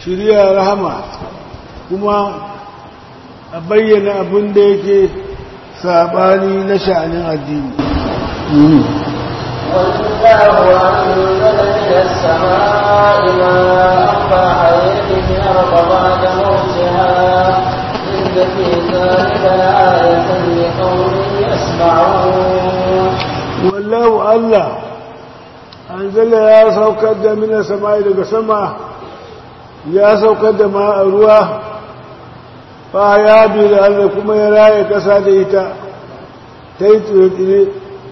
shirya rahama kuma a bayyana abin da yake sabani na sha'anin addini والله أنزل من السماء ماء فأحيا به الأرض بعد موتها إن في ذلك لآية لقوم يسمعون wallahu Allah anzala ya saukar da mina sama'i daga sama ya saukar da ma ruwa fa ya bi da Allah kuma ya raye kasa da ita ta yi tsire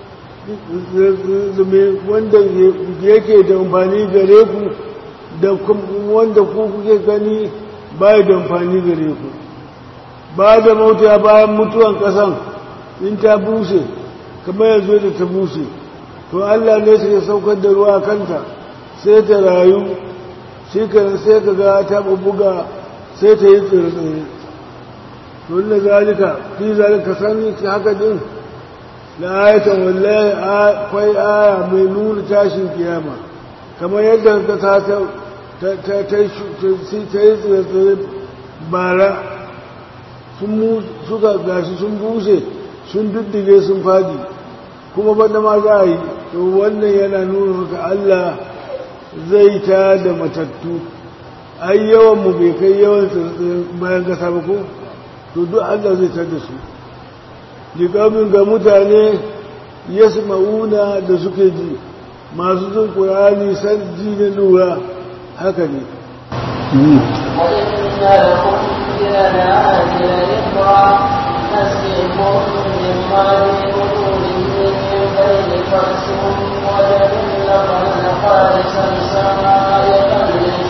wanda yake da amfani gare ku da wanda ku kuke gani ba da amfani gare ku ba da mauta bayan mutuwan kasan in ta bushe kamar yanzu da ta bushe to Allah ne sai ya saukar da ruwa kanta sai ta rayu shi kan sai ka ga ta buga sai ta yi tsirtsiri to inda zalika fi zalika sani ta haka din la ayatan wallahi akwai aya mai nuna tashin kiyama kamar yadda ka ta ta ta ta yi tsirtsiri bara sun suka gashi sun bushe sun duddige sun fadi kuma banda ma za a yi to wannan yana nuna maka Allah zai ta da matattu ai yawan mu bai kai yawan bayan kasa ba ko to duk Allah zai ta da su liƙamin ga mutane ya ma'una da suke ji masu jin ƙurani san ji na lura haka ne وإن لكم في الأنعام لذكرى نسقيكم مما في بطونه من بين فرس ودم لبنا خالصا سائغا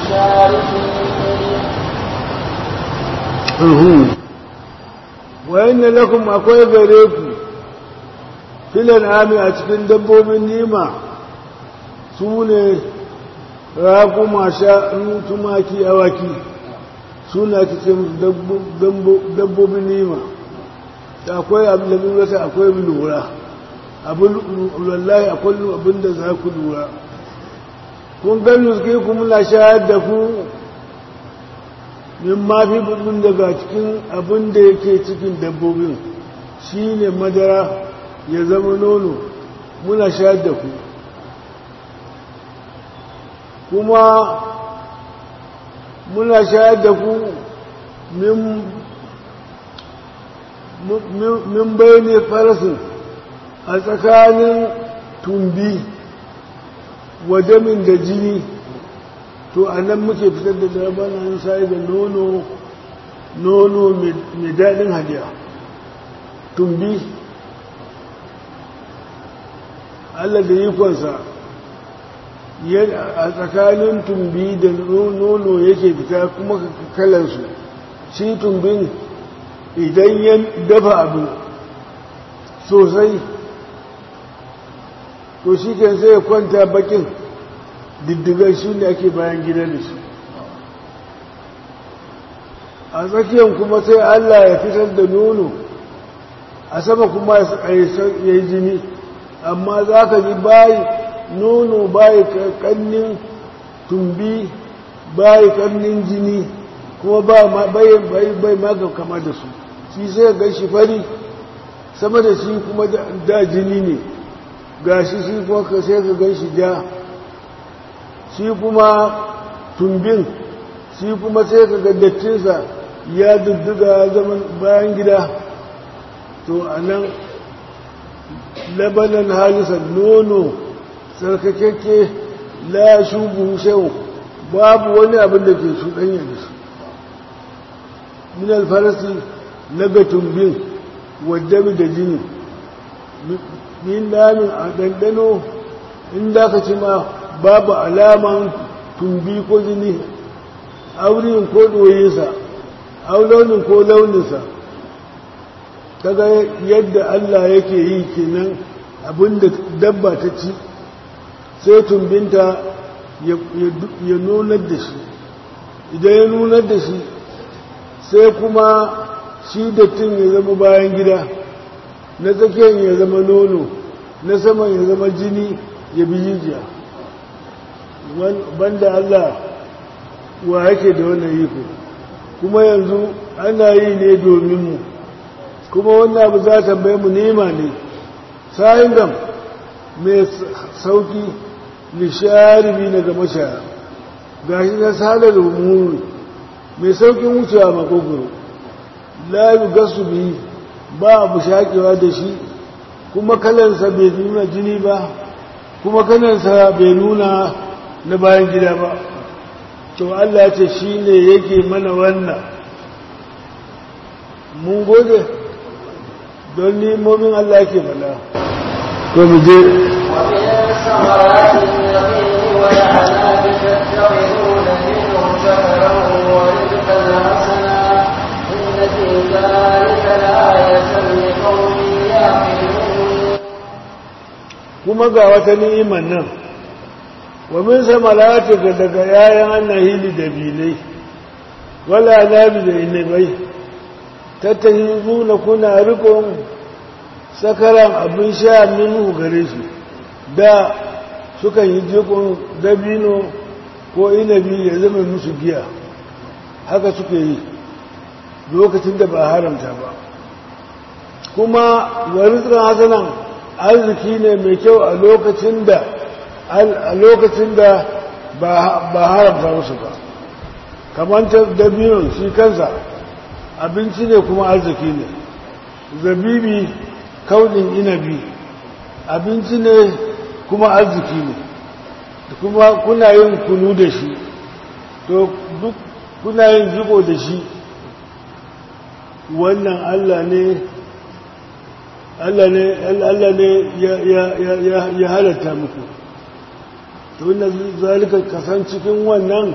للشاربين وإن لكم akwai gare ku filan ami a cikin dabbobin nima su ne raƙuma sha'anu tumaki awaki suna cikin dabbobin nima da akwai abin wata akwai lura abin wallahi akwai abin da za ku lura kun gani suke kuma na shayar da ku min mafi budin daga cikin abin da yake cikin dabbobin shi ne madara ya zama nono muna shayar da ku kuma muna shayar da ku min bayani farasin a tsakanin tumbi wadamin da jini to a nan muke fitar da labanan sai da nono nono mai daɗin hadiya tumbi Allah da ikonsa a tsakanin tumbi da nono yake fita kuma kalansu shi tumbin idan ya dafa abu sosai to shi kan sai ya kwanta bakin diddigar shi ne ake bayan gida da shi a tsakiyar kuma sai Allah ya fitar da nono a sama kuma ya yi jini amma za ka ji bayi nono bayi kannin tumbi bayi kannin jini kuma bai maga kama da su shi sai ga shi fari sama da shi kuma da jini ne ga shi shi kuma sai ka gan shi ja shi kuma tumbin shi kuma sai ka ga dattinsa ya dudduga zaman bayan gida to a nan labanan halisa nono tsarkakakke la shubu shehu babu wani abin da ke cuɗanya da shi min alfarasi na ga tumbin wadda da jini min namin a ɗanɗano inda ka ci ma babu alaman tumbi ko jini aurin ko ɗoyinsa launin ko launinsa kaga yadda Allah yake yi kenan abinda dabba ta ci sai tumbinta ya nunar da shi idan ya nunar da shi sai kuma shi dattin ya zama bayan gida na tsakiyar ya zama nono na saman ya zama jini ya bi jijiya banda Allah wa yake da wannan iko kuma yanzu ana yi ne domin mu kuma wannan abu za ta bai mu nema ne sa'in gam mai sauki lisharibi daga mashaya ga shi na sadar umuru mai saukin wucewa makogoro layu gasu biyu ba abu shakewa da shi kuma kalansa bai nuna jini ba kuma kalansa bai nuna na bayan gida ba to Allah ce shi ne yake mana wannan mun gode don nimomin Allah ke fada to mu je ومن ثمرات اليقين والعناب تتخذون منه سكرا ورزقا حسنا إن في ذلك لآية لقوم يعقلون kuma ga wata ni'imar nan wa min samarati ga daga yayan annahili da bilai wala nabi da inabai tattahizuna kuna rikon sakaran abin sha minhu gare shi da sukan yi jikon dabino ko inabi ya zama musu giya haka suke yi lokacin da ba haramta ba kuma warizkan hasanan arziki ne mai kyau a lokacin da a lokacin da ba haramta musu ba kamar ta dabinon shi kansa abinci ne kuma arziki ne zabibi kaunin inabi abinci ne kuma arziki ne kuma kuna yin kunu da shi to duk kuna yin jiko da shi wannan allah ne Allah ne Allah ne ya halatta muku to wannan zalika kasan cikin wannan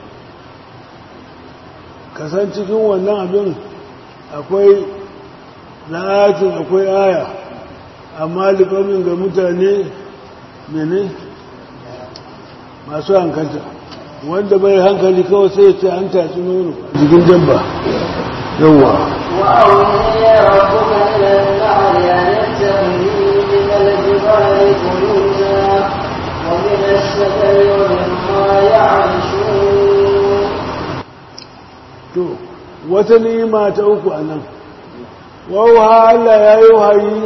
kasan cikin wannan abin akwai la'atin akwai aya amma liƙamin ga mutane mene masu hankalta wanda bai hankali kawai sai ce an tatsi nono jikin jamba yawwa وأوحي ربك إلى النحل أن اتخذي من الجبال بيوتا ومن الشجر ومما يعرشون to wata ni'ima ta uku a nan wauha Allah ya yi wahayi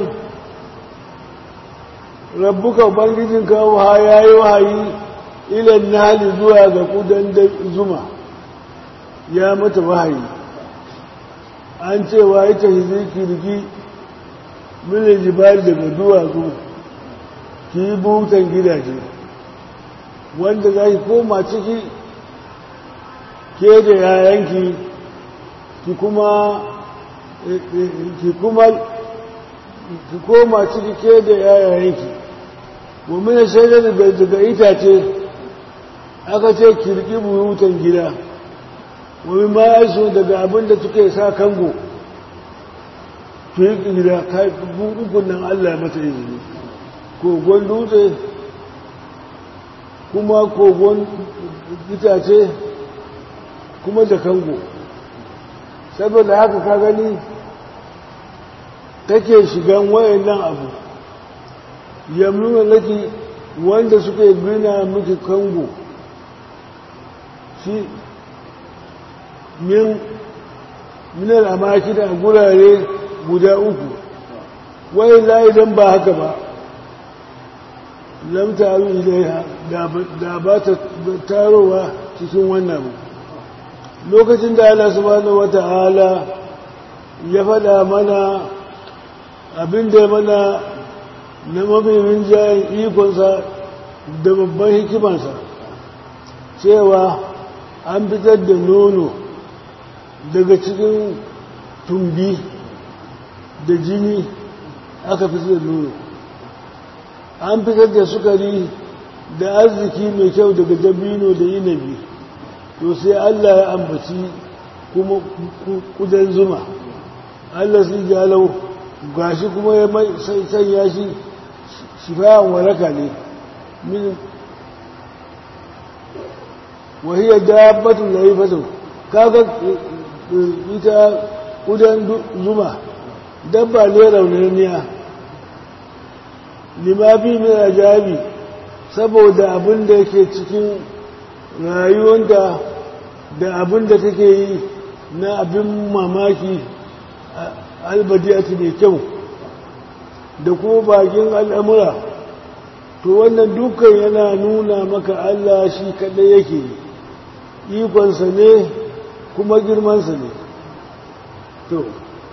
rabbuka ubangijinka wauha ya yi wahayi ilan nali zuwa ga kudan zuma ya mata wahayi an cewa ita hizi kirgi milin jibali daga duwatsu ki yi butan gidaje wanda za ki koma ciki ke da yayanki ki kuma ki kuma ki koma ciki ke da yayanki mummuna shaidar daga itace aka ce kirki buyutan gida wani ma ya daga abin da suke sa kango ki yi gida buɗukun nan allah mata izini kogon dutse kuma kogon itace kuma da kango saboda haka ka gani take shigan wayannan abu yamnuna laki wanda suke gina miki kango shi min minar amaki da gurare guda uku wai za idan ba haka ba lamta abin ilaiha da ba ta tarowa cikin wannan lokacin da Allah subhanahu wata'ala ya faɗa mana abin da mana na mafimin jayin ikonsa da babban hikimansa cewa an fitar da nono daga cikin tumbi da jini aka fitar da nono an fitar da sukari da arziki mai kyau daga dabino da inabi to sai Allah ya ambaci kuma kudan zuma Allah sai galau gashi kuma ya sanya shi shifayan waraka ne min wahiyar dabbatun laifatun kaga ita kudan zuma dabba ne raunaniya limafi mai jabi saboda abin da yake cikin rayuwar da da abin da take yi na abin mamaki albadiyatu mai kyau da kuma bakin al'amura to wannan dukkan yana nuna maka Allah shi kaɗai yake ikonsa ne kuma girmansa ne to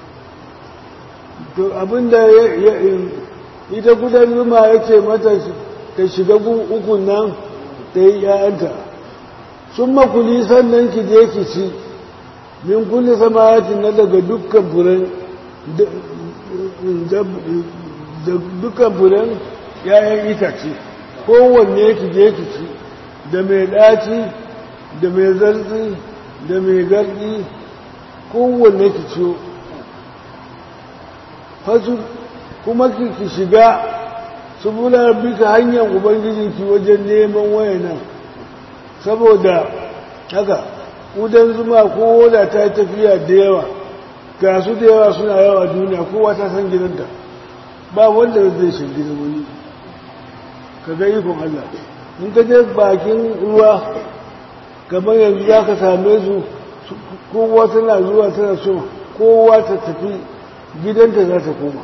to abinda ita kudan zuma ya ce mata ta shiga ukun nan ta yi ‘ya'yanta sun makuli sannan ki je ki ci min kulli samayati na daga dukkan furen dukkan furen ‘ya'yan itace kowanne ki je ki ci da mai ɗaci da mai zartsi da mai garɗi kowanne ki ciyo fasu kuma ki shiga su bula bika hanyar ubangijinki wajen neman wayanan saboda haka udan zuma ko da ta tafiya da yawa ga su da yawa suna yawa duniya kowa ta san gidanta ba wanda zai shi gidan wani ka ga ikon Allah in ka je bakin ruwa kamar yanzu za ka same su kowa tana zuwa tana so kowa ta tafi gidanta za ta koma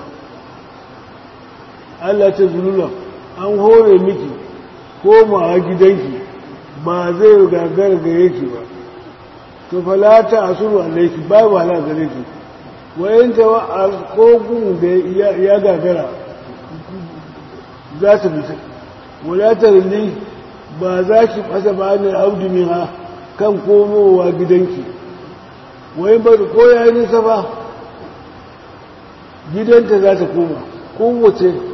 Allah ta zulula an hore miki komawa gidanki ba zai gagara gare ki ba to falata asuru alaiki ba ba la gare ki wayan ta wa kogun da ya gagara za ta fita wadatar li ba za ki fasa ba ne audu ha kan komowa gidanki wayan ba ko ya yi nisa ba gidanta za ta koma kowace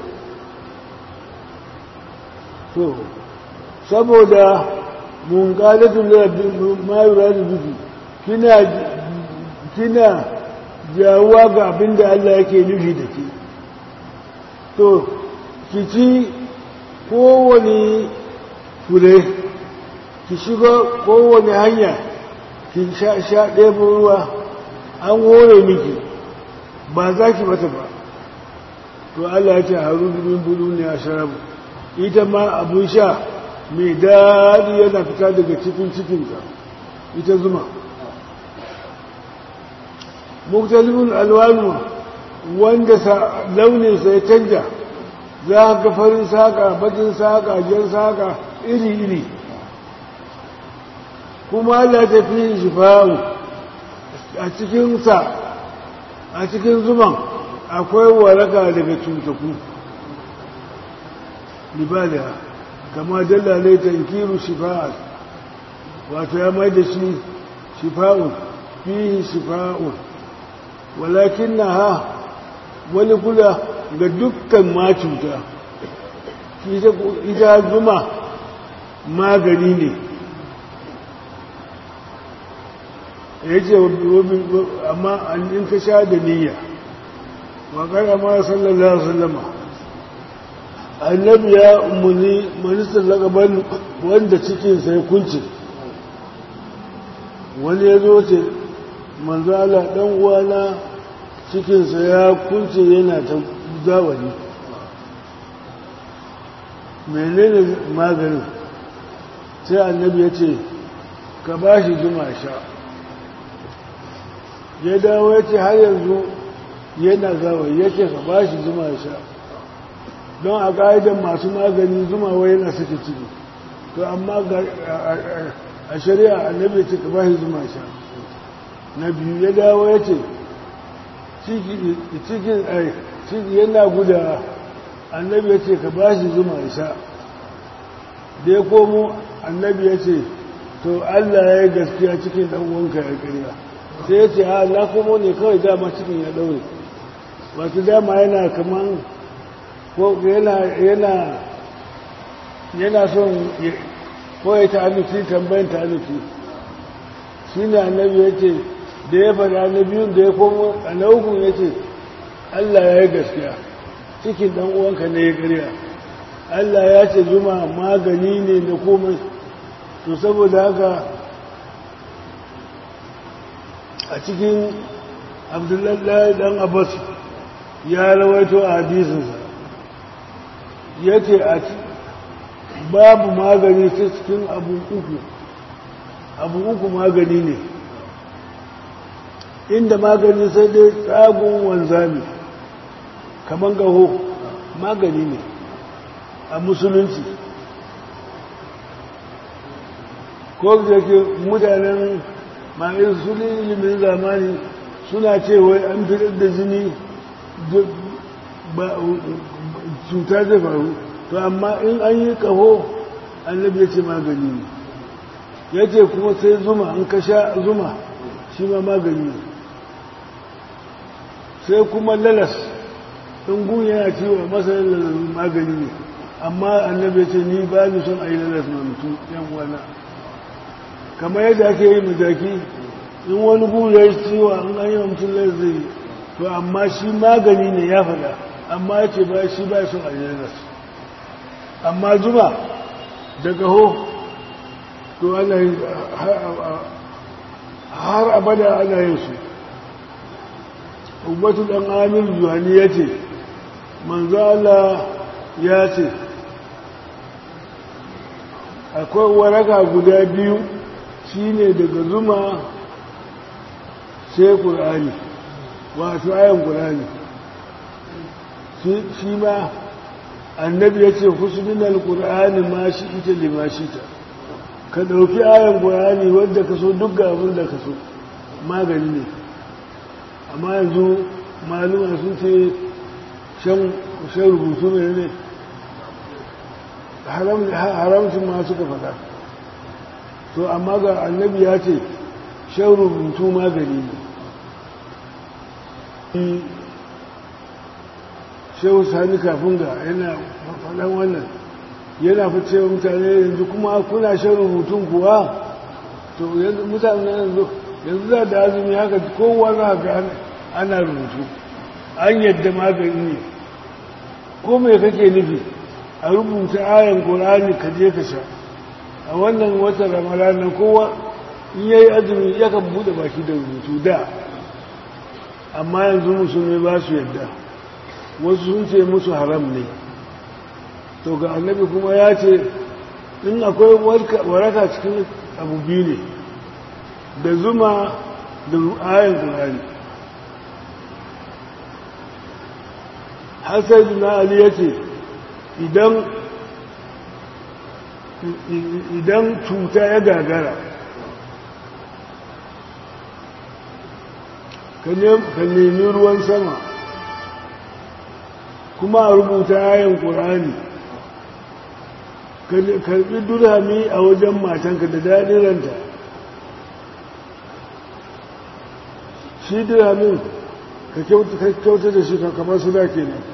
to saboda mun galatun mayura da biki kina kina jawuwa ga abin da Allah yake nufi da ke to ki ci kowane fure ki shiga kowane hanya ki sha ɗaya ruwa an hore miki ba za ki mata ba to Allah ya ce haru min bulu ne a sharabu ita ma abun sha mai daɗi yana fita daga cikin cikinta ita zuma muktalibin alwanu wanda launinsa ya canja za ga farin saƙa bakin saƙa jan saƙa iri-iri kuma Allah ta fi shifa'u a cikinsa a cikin zuman akwai waraka daga cutaku libaliya kama dallalai tankiru shifa'at wato ya mai da shi shifa'un fihi shifa'un walakin na ha wani kula ga dukkan ma cuta ita zuma magani ne ya ce amma in ka sha da niyya wa ma sallallahu alaihi wasallama annabi ya umarni ministan lagaban wanda cikinsa ya kunce wani ya zo ce manzala ɗan uwana cikinsa ya kunce yana ta zawani menene maganin sai annabi ya ce ka ba shi zuma sha ya dawo ya ce har yanzu yana zawani ya ce ka ba shi zuma sha don a ƙa'idan masu magani zuma wai yana suke ciki to amma a shari'a annabi ce ka ba shi zuma sha na biyu ya dawo ya ce cikin ciki yana guda annabi ya ce ka ba shi zuma sha da ya komo annabi ya ce to allah ya yi gaskiya cikin ɗan'uwanka ya ƙarya sai ya ce ha na komo ne kawai dama cikin ya ɗaure wato dama yana kaman ko yana yana yana son ko ya ta'annuci tambayin ta'annuci shi ne annabi ya ce da ya faɗa na biyun da ya komo a na hukun ya ce allah ya yi gaskiya cikin ɗan uwanka ne ya ƙarya allah ya ce zuma magani ne na komai to saboda haka a cikin abdullahi ɗan abbas ya rawaito a hadisinsa ya ce a babu magani ta cikin abu uku abu uku magani ne inda magani sai dai tsagun wanzami kamar gaho magani ne a musulunci ko da ke mutanen ma'ayin su ne ilimin zamani suna ce wai an fitar da jini cuta zai faru to amma in an yi kaho annabi ya ce magani ne ya ce kuma sai zuma an ka sha zuma shi ma magani ne sai kuma lalas in gun yana ciwo masa lalas magani ne amma annabi ya ce ni ba ni son a yi lalas na mutum yan wana kamar yadda ake yi majaki in wani gun ya yi ciwo an an yi wa mutum lalas zai yi to amma shi magani ne ya faɗa amma ya ce ba shi ba son a yi lalas amma zuma daga ho to ana yi har abada ana yin su ubatu dan amir juhani ya ce manzala ya ce akwai waraka guda biyu shine daga zuma sai ƙur'ani wato ayan ƙur'ani shi ma annabi ya ce husnin alƙur'ani ma shi ita lima shi ta ka ɗauki ayan ƙur'ani wadda ka so duk ga abin da ka so magani ne amma yanzu maluma sun ce shan rubutu mai ne haramcin ma suka faɗa to amma ga annabi ya ce shan rubutu magani ne shehu sani kafin ga yana faɗan wannan yana fi cewa mutane yanzu kuma kuna shan rubutun kuwa to yanzu mutane yanzu yanzu za da azumi haka kowa za ga ana rubutu an yadda magani ne ko mai kake nufi a rubuta ayan ƙorani ka je ka sha a wannan watan ramadan kowa in yayi azumi yakan bude baki da rubutu da amma yanzu musulmi ba su yadda wasu sun ce musu haram ne to ga annabi kuma ya ce in akwai waraka cikin abu biyu ne da zuma da ayan ƙorani hassan na ali ya ce idan cuta ya gagara ka nemi ruwan sama kuma a rubuta ayan ƙurani karbi durami a wajen matanka da daɗin ranta shi diramin ka kyauta da shi kamar su da ke nan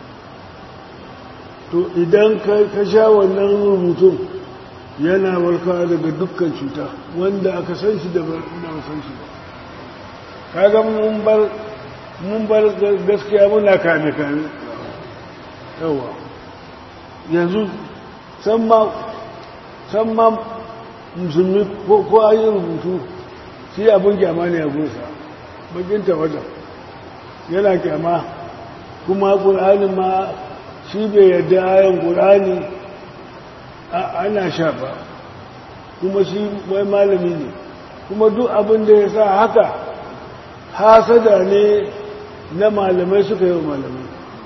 to idan ka sha wannan rubutun yana warka daga dukkan cuta wanda aka san shi da ba san shi ba kaga mun bar mun bar gaskiya muna kame kame yawa yanzu san ma musulmi ko an yi rubutu shi abin kyama ne a gunsa bakinta wajen yana kyama kuma ƙur'ani ma shi bai yadda ayan ƙur'ani ana sha ba kuma shi wai malami ne kuma duk abin da ya sa haka hasada ne na malamai suka yi wa malamai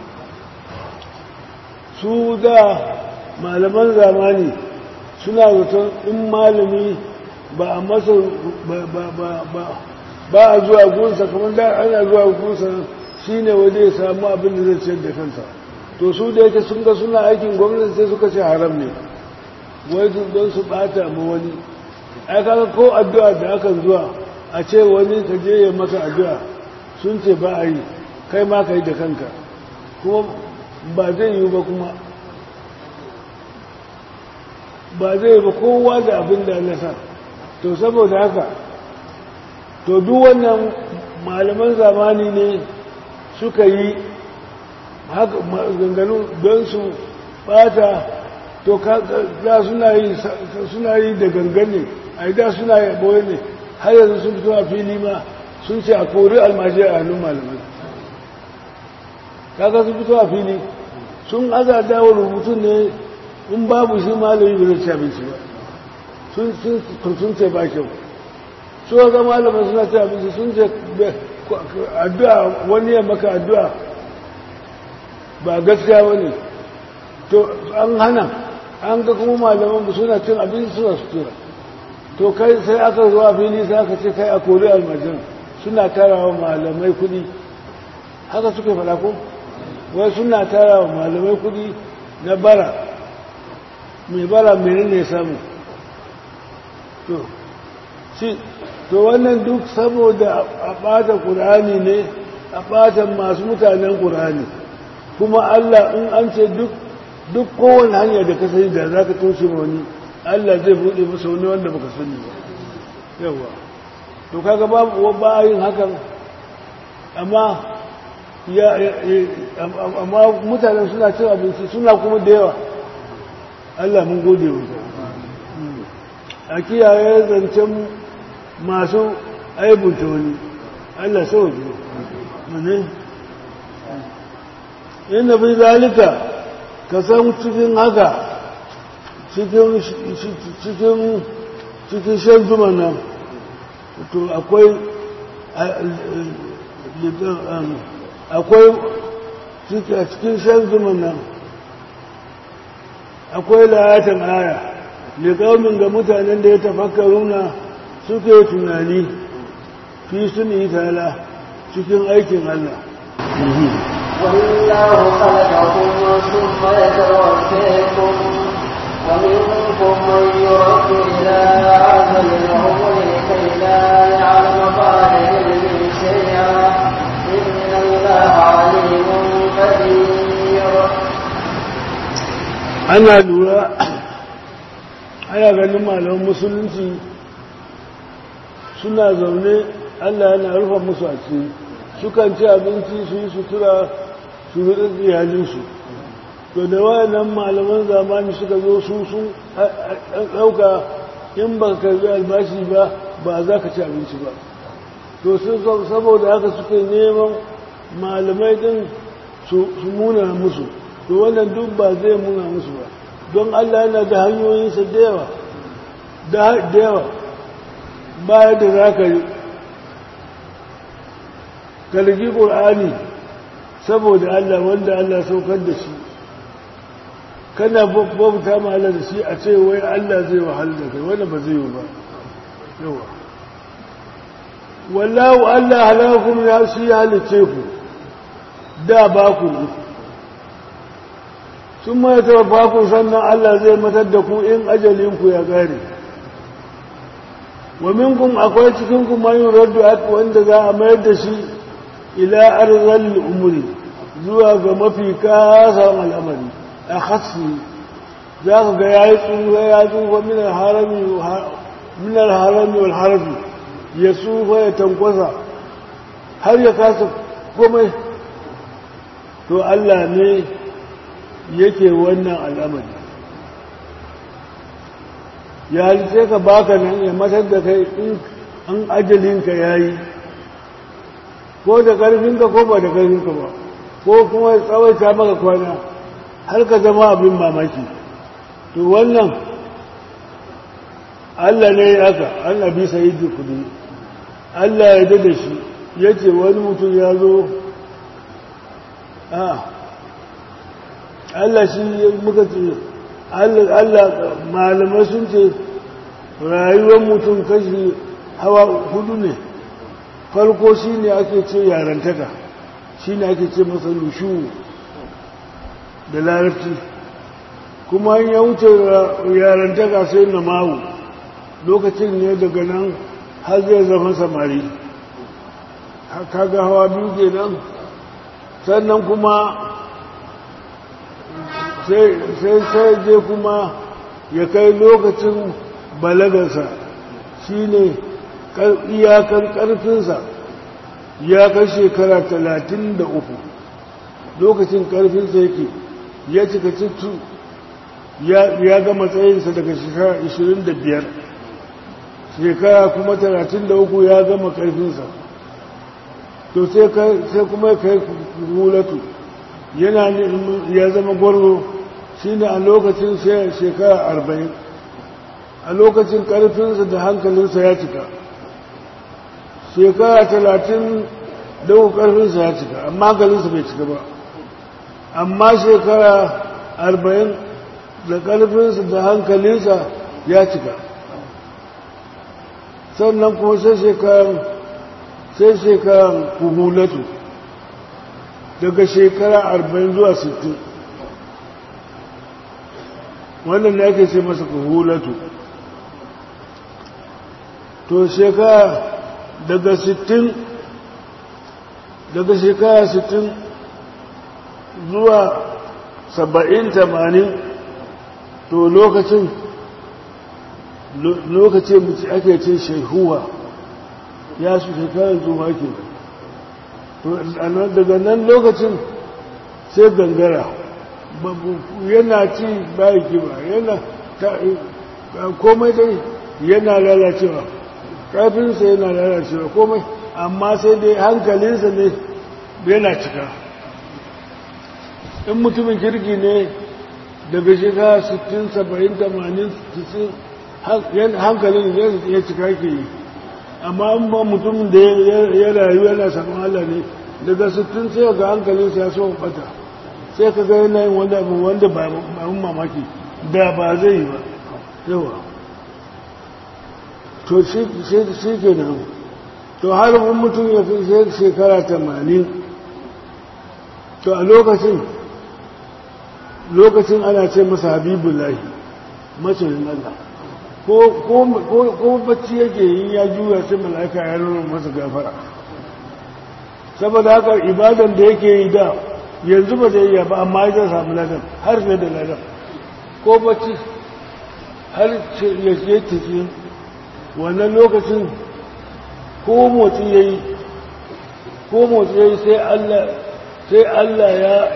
su da malaman zamani suna zaton in malami ba a masa ba a zuwa gunsa kamar da ana zuwa gunsa shi ne waje ya samu abin da zai ciyar da kansa to su da yake sun ga suna aikin gwamnati sai suka ce haram ne wai don su bata ma wani ai kaga ko addu'a da aka zuwa a ce wani ka je ya maka addu'a sun ce ba a yi kai ma ka yi da kanka kuma ba zai yi ba kuma ba zai ba kowa da abin da nasa to saboda haka to duk wannan malaman zamani ne suka yi haka ganganu don su bata to da suna yi suna yi da gangane a da suna yi boye ne har yanzu sun fito a fili ma sun ce a kori almaji a hannun malamai kaga sun fito a fili sun aza dawo rubutun ne in babu shi malami ba zai ci abinci ba sun sun ce ba kyau su ga malaman suna ce abinci sun ce addu'a wani ya maka addu'a ba gaskiya wani to an hana an ga kuma malaman suna cin abinci suna sutura to kai sai aka zuwa fili sai aka ce kai a kori almajin suna tara wa malamai kudi haka suke faɗa ko wai suna tara wa malamai kudi na bara mai bara mai ne samu to shi to wannan duk saboda a ɓata ƙur'ani ne a ɓata masu mutanen ƙur'ani kuma Allah in an ce duk duk kowane hanya da ka sani da za ka toshe wani Allah zai buɗe masa wani wanda baka sani ba yawa to kaga babu ba yin hakan amma ya amma mutanen suna cin abinci suna kuma da yawa Allah mun gode wa a kiyaye zancen masu aibunta wani Allah sauki ne inda fi zalika ka san cikin haka cikin cikin cikin shan zuma nan to akwai akwai cikin shan zuma nan akwai layatan aya liƙaumin ga mutanen da ya tafakkaruna suke tunani fi sun yi tala cikin aikin Allah والله خلقكم ثم يتوفيكم ومنكم من يرد إلى أجل العمر لكي لا يعلم بعد علم شيئا إن الله عليم قدير ana lura ana ganin malaman musulunci suna zaune allah yana rufa musu a ciki sukan ci abinci su yi sutura su rudin iyalinsu to da wayannan malaman zamani suka zo su sun ɗauka in ba ka karbi albashi ba ba za ka ci abinci ba to sun saboda haka suke neman malamai din su muna musu to wannan duk ba zai muna musu ba don Allah yana da hanyoyinsa da yawa da yawa baya da za ka yi kalgi ƙul'ani saboda Allah wanda Allah saukar da shi kana bauta ma Allah da shi a ce wai Allah zai wahal da kai wanda ba zai yi ba yawa wallahu Allah halakun ya shi halice ku da ba ku sun mai taɓa ku sannan Allah zai matar da ku in ajalinku ya gare wa minkum akwai cikin ku man yuraddu wanda za a mayar da shi ila arzal umri zuwa ga mafi kasan al'amari a khassi za ka ga yayi tsufa ya tsufa min harami min harami wal harbi ya tsufa ya tankwasa har ya kasa komai to Allah ne yake wannan al'amari ya halice ka baka nan ya matar da kai in an ajalinka ya yi ko da ƙarfinka ko ba da ƙarfinka ba ko kuma ya tsawaita maka kwana har ka zama abin mamaki to wannan Allah ne ya aka an abi sayi kudi Allah ya da shi ya ce wani mutum ya zo a Allah shi muka ce Allah malamai sun ce rayuwar mutum kashi hawa hudu ne farko shi ne ake ce yarantaka shi ne ake ce masa lushu da larabci kuma ya wuce yarantaka sai na mawu lokacin ne daga nan har zai zama samari kaga hawa biyu ke nan sannan kuma sai sai je kuma ya kai lokacin balagarsa shi ne iyakar ƙarfinsa ya kai shekara talatin da uku lokacin ƙarfinsa yake ya cika cikin ya ga matsayinsa daga shekara ishirin da biyar shekara kuma talatin da uku ya gama ƙarfinsa to sai kuma ya kai hulatu yana ya zama gwarzo shi ne a lokacin shekara arba'in a lokacin ƙarfinsa da hankalinsa ya cika shekara talatin da ƙarfinsa ya cika amma hankalinsa bai cika ba amma shekara arba'in da ƙarfinsa da hankalinsa ya cika sannan kuma sai shekaran sai shekaran kuhulatu daga shekara arba'in zuwa sittin wannan ne ake ce masa kuhulatu to shekara daga sittin daga shekara sittin zuwa saba'in tamanin to lokacin lokacin mace ake ce shehuwa ya su shekarar zuwa ke daga nan lokacin sai gangara yana ci bayan kiba yana komai dai yana lalacewa ƙarfinsa yana lalacewa komai amma sai dai hankalinsa ne yana cika in mutumin kirki ne daga shekara 60 70 80 90 hankalin ya cika ke yi amma in ba mutumin da ya rayu yana saman Allah ne daga 60 sai ga hankalinsa ya so bata sai ka ga yanayin wanda abu wanda ba abin mamaki da ba zai yi ba yawa to shi ke nan to har mutum ya fi shekara 80 to a lokacin lokacin ana ce masa habibullahi masoyin Allah ko bacci yake yi ya juya sai mala'ika ya nuna masa gafara saboda haka ibadan da yake yi da yanzu ba zai iya ba amma ya samu ladan har fiye da ladan ko bacci har ya ce tafi wannan lokacin ko motsi ya yi ko motsi ya yi sai Allah sai Allah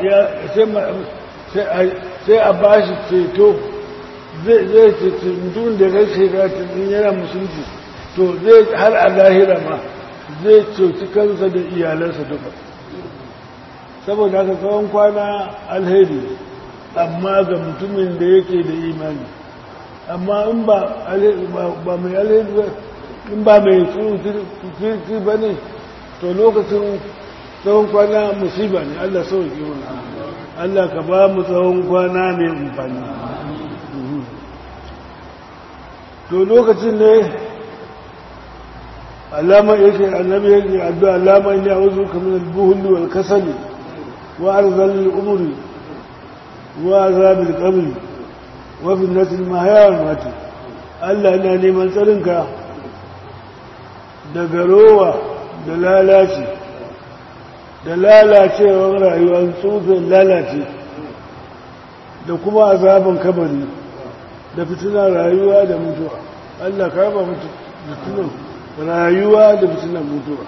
ya sai a bashi ceto zai ceci mutum da ya shiga cikin yana musulci to zai har a lahira ma zai ceci kansa da iyalansa duka saboda haka tsawon kwana alheri amma ga mutumin da yake da imani amma in ba mai alheri ba in ba mai kirki ba ne to lokacin tsawon kwana musiba ne allah sauki wani allah ka ba mu tsawon kwana mai amfani to lokacin ne alama yake annabi yake addu'a alama ya wuzu kamar al-buhul wal kasal wa arzal al-umri wa azab al-qabr wa fitnat al-mahya wal mat Allah ina neman tsarinka daga rowa da lalaci da lalacewar rayuwar tsufin lalace da kuma azaban kabari da fitinar rayuwa da mutuwa Allah ka raba mutu fitinar rayuwa da fitinar mutuwa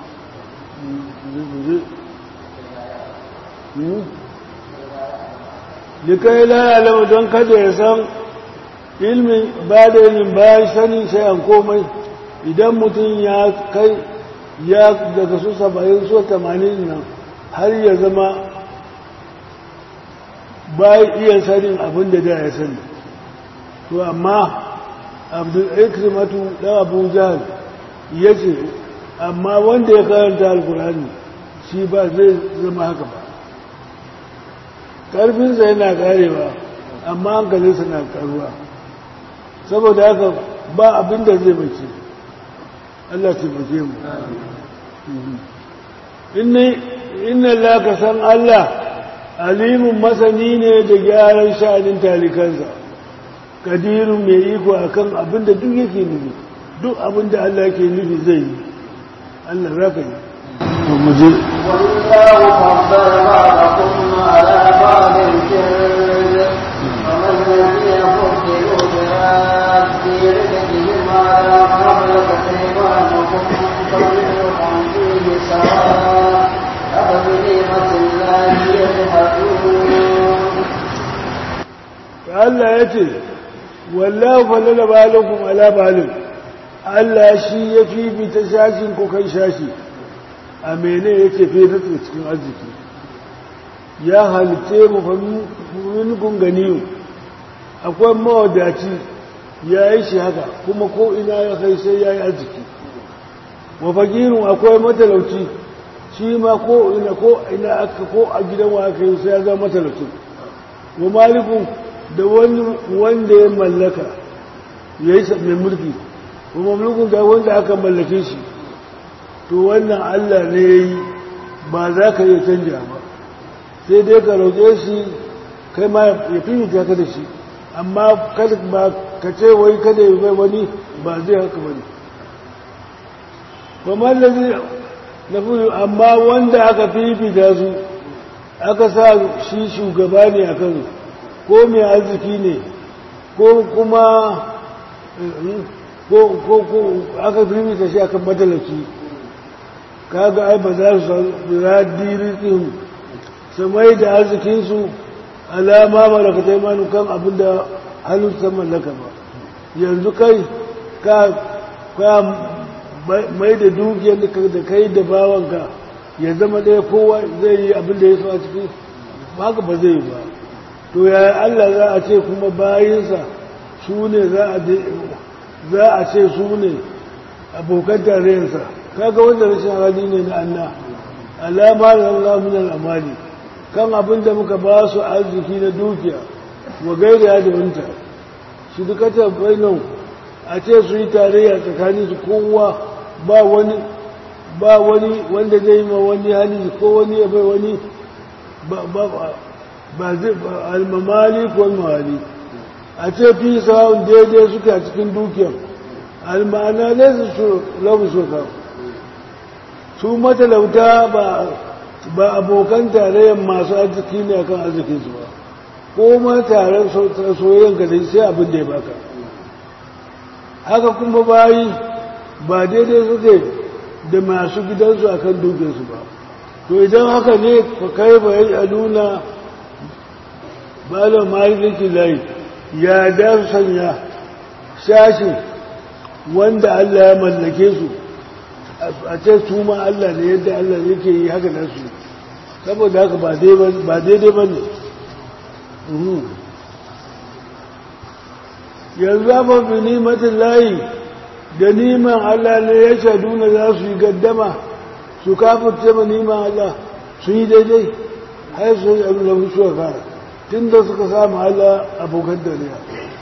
likai lalama don kada ya san ilmin ba da ilimin bayan sanin shayan komai idan mutum ya kai ya daga su saba'in so tamanin nan har ya zama bayan iya sanin abin da da ya sani to amma abdul ikrimatu dan abu jahal ya ce amma wanda ya karanta alkurani shi ba zai zama haka ba ƙarfinsa yana karewa amma hankalinsa na karuwa saboda haka ba abin da zai mace Allah taimake mu inna laka san Allah alimun masani ne da gyaran sha'anin talikansa kadirun mai iko akan abin da duk yake nufi duk abin da Allah yake nufi zai yi Allah za ka yi to mu je والله فضل بعضكم على بعض في الرزق ومن الذي يفضل براد رزقهم على ما ملكت ايمانكم فرزقكم فيه سواء أفبنعمة الله يجحدون Allah ya ce wallahu falala balakum ala balin Allah shi ya fifita shashin ku kan shashi a mene yake fifita cikin arziki ya halitte mu fa minkum ganiyu akwai mawadaci ya yi shi haka kuma ko ina ya kai sai ya yi arziki wa fakirin akwai matalauci shi ma ko ina ko ina aka ko a gidan wa aka yi sai ya zama matalauci wa malikun da wani wanda ya mallaka ya yi mai mulki wa mamlukun da wanda aka mallake shi to wannan allah ne ya yi ba za ka iya canja ba sai dai ka roƙe shi kai ma ya fi ka da shi amma kada ba ka ce wai kada ya bai wani ba zai haka ba ne kuma da zai na fi amma wanda aka fifita su aka sa shi shugaba ne a kan ko mai arziki ne ko kuma ko aka fifita shi akan matalaki kaga ai ba za su radirikin su mai da arzikinsu alama malakatai manu kan abin da hannun ta mallaka ba yanzu kai ka mai da dukiyar da kai da bawanka ya zama ɗaya kowa zai yi abin da ya so a ciki haka ba zai yi ba to ya Allah za a ce kuma bayinsa su ne za a ce su ne abokan tarayyarsa kaga wanda rashin hali ne na Allah alama da Allah min al'amali kan abin da muka ba su arziki na dukiya wa gaira da wanta shi duka ta bainan a ce su yi tarayya tsakanin su kowa ba wani ba wani wanda zai yi ma wani hali ko wani ya bai wani ba zai almamali ko mawali a ce fi sa'un daidai suke a cikin dukiyar almana ne su labu shekaru su matalauta ba abokan tarayyar masu arziki ne akan arzikinsu ba ko ma taron soyayyen ka sai abin da ya baka haka kuma bayi ba daidai suke da masu gidansu akan dukinsu ba to idan haka ne ka kai ba yi aluna balon malikin layi ya da su sanya shashin wanda Allah ya mallake su a ce su ma Allah ne yadda Allah yake yi haka da su saboda haka ba daidai ba ne yanzu ba bi nimatin layi da niman Allah ne ya shaɗu na za su yi gaddama su kafin ma niman Allah sun yi daidai har su yi abin da musu kara tun da suka samu Allah abokan dariya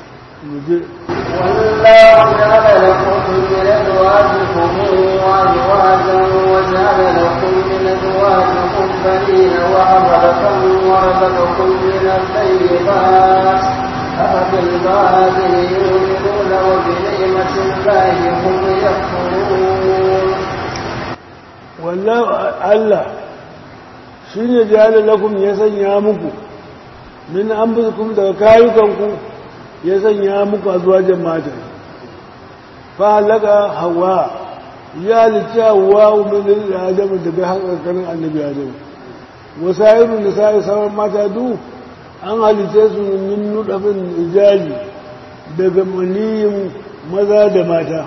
والله جعل لكم من أزواجكم وأزواجا وجعل لكم من أزواجكم بنين وحفظة ورزقكم من الطيبات أفبالباطل يؤمنون وبنعمة الله هم يكفرون والله الله shine jihar lakum ya sanya muku min an daga kayukanku ya sanya muku a zuwa jama'ata fa halaka hawa ya halitta hawa umarnin da adamu daga hankalin annabi adamu wasairu da sa'i sauran mata du an halitta su min nudafin ijali daga maniyin maza da mata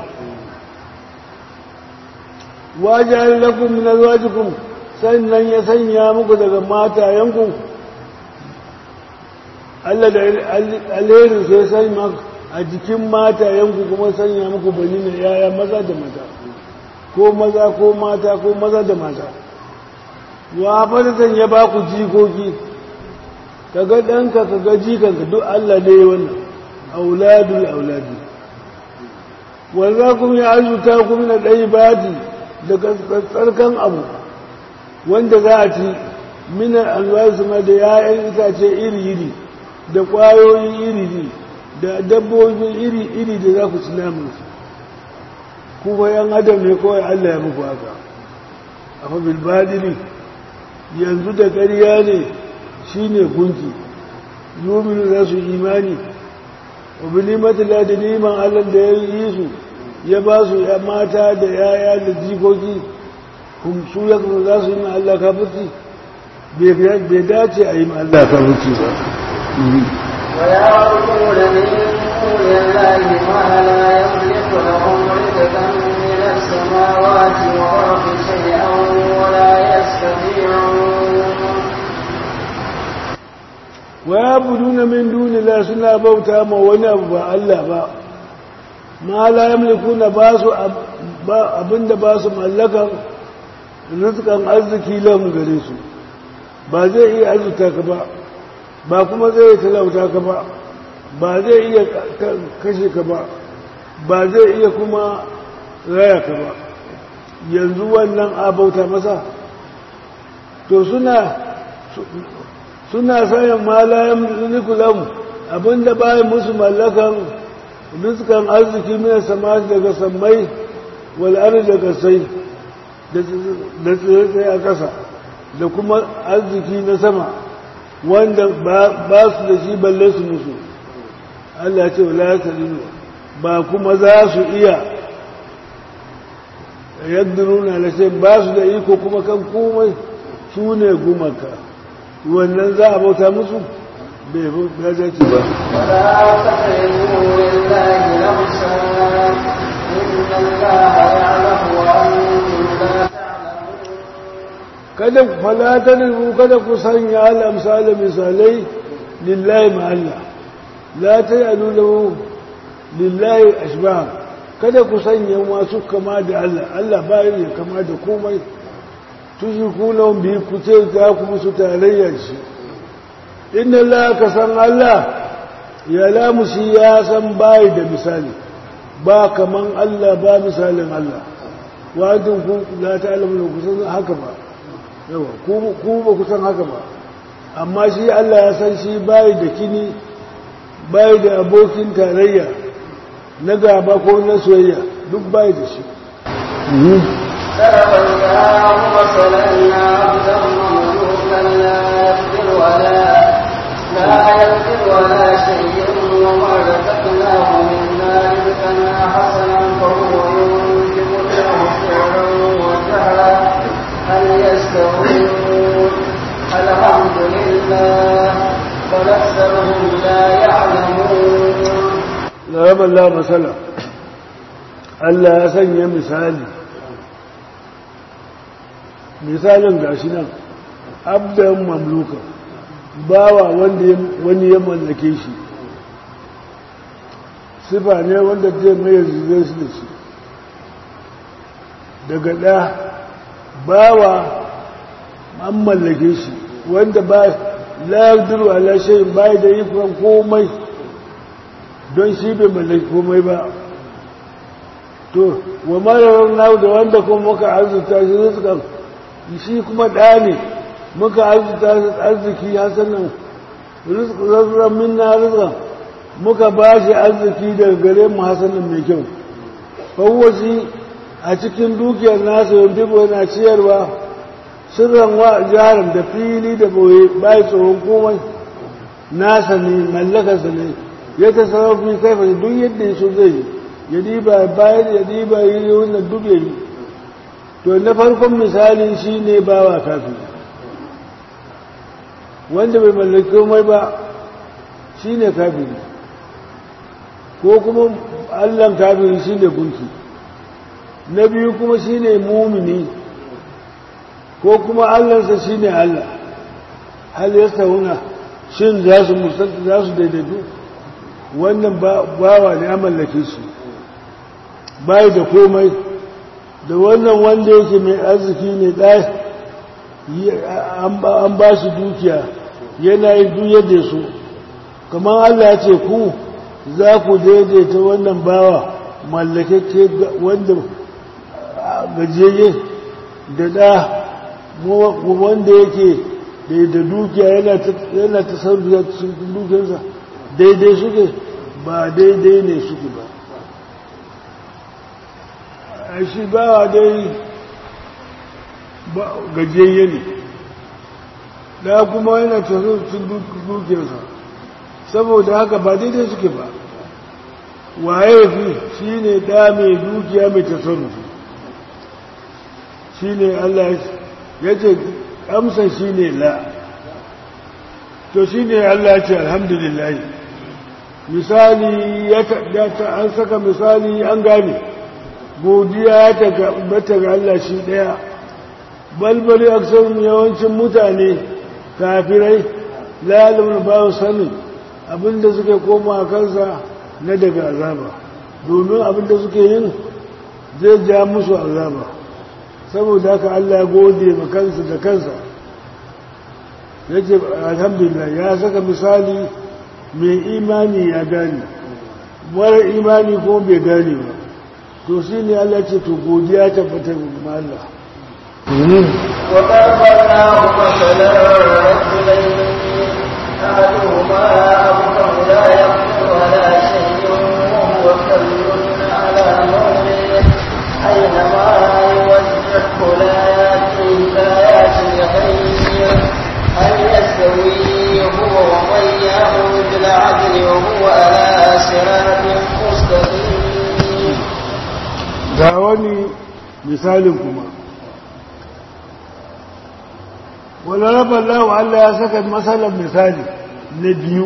wajen lakum min azwajikum sannan ya sanya muku daga matayenku Allah da alherin sai sai a jikin mata yanku kuma sanya muku bani na yaya maza da mata ko maza ko mata ko maza da mata wa fadatan ya ba ku jikoki kaga ɗanka kaga jikanka duk Allah ne wannan auladul auladi wanda kuma ya azuta ku na ɗai bati daga tsarkan abu wanda za a ci minan alwasu ma da ya'yan itace iri-iri da ƙwayoyi iri da dabbobi iri-iri da za ku ci namansu kuma yan adam ne kawai Allah ya muku haka a fabil badini yanzu da ƙarya ne shi ne gunki yominu za su imani wabili matala da neman Allah da ya yi su ya ba su ya mata da yaya da jikoki su ya kuma za su yi ma Allah kafirci bai dace a yi ma Allah kafirci ba ويعبدون من دون الله ما لا يملك لهم رزقا من السماوات والارض شيئا ولا يستطيعون ويعبدون من دون الله suna bauta ma wani abu ba Allah ba ma la yamlikuna ba su abinda ba su mallakan rizqan arziki lahum gare su ba zai iya arzuta ka ba ba kuma zai talauta ka ba ba zai iya kashe ka ba ba zai iya kuma raya ka ba yanzu wannan abauta masa to suna suna sayan malayan rikulam abinda bayan musu mallakan rizkan arziki mai sama daga sammai wal'ar daga sai da tsaye a ƙasa da kuma arziki na sama wanda ba su da shi balle su musu Allah ce wala ya ba kuma za su iya yadda nuna na ce ba su da iko kuma kan komai su ne gumaka wannan za a bauta musu bai ya zace ba ولا تقربوا لله الأمثال إن الله يعلم وأنتم لا تعلمون kada ku falatar ku kada ku sanya al'amsala misalai lillahi ma'alla la ta yi alulahu lillahi ashbah kada ku sanya masu kama da Allah Allah bayan ya kama da komai tushi kunan biyu ku ce za ku musu tarayyar shi inna Allah ka san Allah ya lamushi ya san bayi da misali ba kaman Allah ba misalin Allah wajen ku la ta alamu ku san haka ba yawa ku ba ku san haka ba amma shi Allah ya san shi bayi da kini bayi da abokin tarayya na gaba ko na soyayya duk bayi da shi ضرب الله مثلا عبدا مملوكا لا يقدر ولا لا يقدر ولا شيء وما رزقناه منا رزقا حسنا فهو ينفق له سرا وجهرا هل يستوون الحمد لله بل اكثرهم لا يعلمون ضرب الله مثلا Allah ya sanya misali misalin gashi nan abdan mamluka bawa wanda wani ya mallake shi sifa ne wanda zai mai zai su da shi daga ɗa bawa an mallake shi wanda ba la'aduru ala shayin bai da ikon komai don shi bai mallaki komai ba to wa marar nau da wanda kuma muka arzuta shi rizkan shi kuma ɗa ne muka arzuta shi arziki hasanan rizkan minna rizkan muka ba shi arziki daga gare mu hasanan mai kyau fawwashi a cikin dukiyar nasa yanzu yana ciyarwa sirran wa jarin da fili da boye bai tsoron komai nasa ne mallakarsa ne ya ta sarrafi kaifa duk yadda ya so zai yi ya diba bayan ya diba yi wannan duk ya yi to na farkon misali shi ne bawa kafin wanda bai mallaki komai ba shi ne kafin ko kuma allan kafin shi ne gunki na biyu kuma shi ne mumini ko kuma allansa shi ne allah hal ya sauna shin za su musanta za su daidaitu wannan bawa ne a mallake shi bai da komai da wannan wanda yake mai arziki ne ɗaya an ba shi dukiya yana yi duk yadda su kamar Allah ya ce ku za ku daidaita wannan bawa mallakake wanda gajiyayye da ɗa wanda yake da dukiya yana ta sarrafa cikin dukiyarsa daidai suke ba daidai ne suke ba a shi bawa dai gajiyayye ne da kuma yana cikin dukiyarsa saboda haka ba daidai suke ba waye fi shi ne ɗa mai dukiya mai tasarrufi shi ne Allah ya ce amsa shi ne la to shi ne Allah ce alhamdulillah misali ya ta an saka misali an gane godiya ya tabbata ga Allah shi ɗaya balbali aksar yawancin mutane kafirai lalamin ba sanin abinda suke koma kansa na daga azaba domin abin da suke yin zai ja musu azaba saboda haka Allah ya gode ma kansa da kansa ya ce alhamdulillah ya saka misali mai imani ya gane mara imani ko bai gane ba to shi ne Allah ce to godiya tabbatar ma Allah وضربناه مثلا رجلين أحدهما أبكم لا يقدر على شيء وهو كل على مؤمن أينما يوجهه لا يأتي بآيات الخير هل يستوي هو ومن يأمر بالعدل وهو على صراط مستقيم ga wani misalin kuma wani rabar lawa Allah ya saka matsalar misali na biyu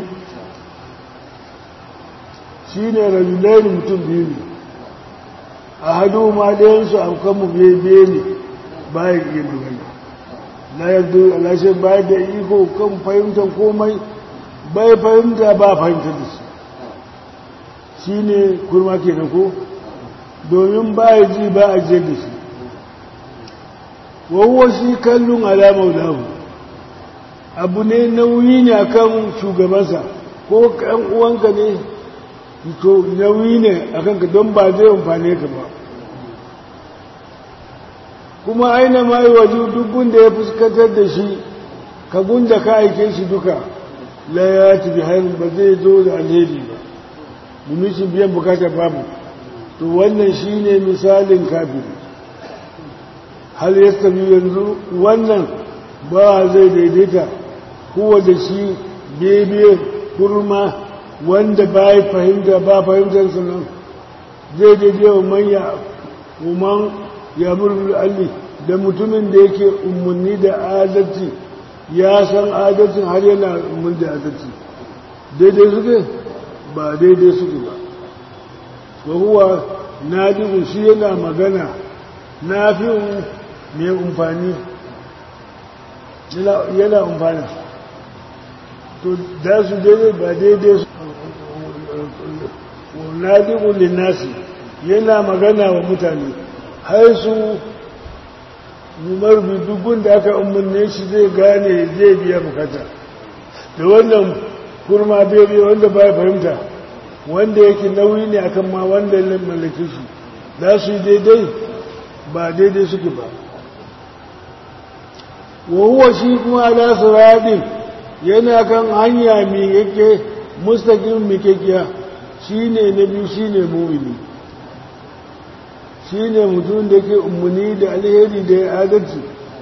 shi ne rajulaini mutum biyu ne a hadu ma ɗayansu a kanmu bebe ne bayan iya magana na yadda alashe bayan da iko kan fahimtar komai bai fahimta ba fahimtar da shi shi ne kurma ke ko domin ba ya ji ba a je da shi wawo shi kallon alamar lahu abu ne nauyi ne akan shugabansa ko kan uwanka ne to nauyi ne akan ka don ba zai amfane ka ba kuma aina ma yi waje duk da ya fuskantar da shi ka gunda ka aike shi duka la ya tafi harin ba zai zo da alheri ba domin shi biyan bukatar babu to wannan shi ne misalin kafiri hal ya sami yanzu wannan ba zai daidaita kowa da shi bebe kurma wanda ba ya fahimta ba fahimtar nan zai daidai wa manya umar ya murmur alli da mutumin da yake umarni da adalci ya san adalcin har yana umarni da adalci daidai suke ba daidai suke ba wahuwa na jibu shi yana magana na fi mai umfani yana umfani to da su daidai ba daidai su na jibu linnasi yana magana wa mutane har su numar dubun da aka umarne shi zai gane zai biya bukata da wannan kurma bebe wanda ba fahimta wanda yake nauyi ne akan ma wanda ya mallake shi za su yi daidai ba daidai suke ba wahuwa shi kuma ala siradin yana kan hanya mai yake mustaƙin mikekiya shi ne na biyu shi ne mumini shi ne mutum da ke umarni da alheri da ya adalci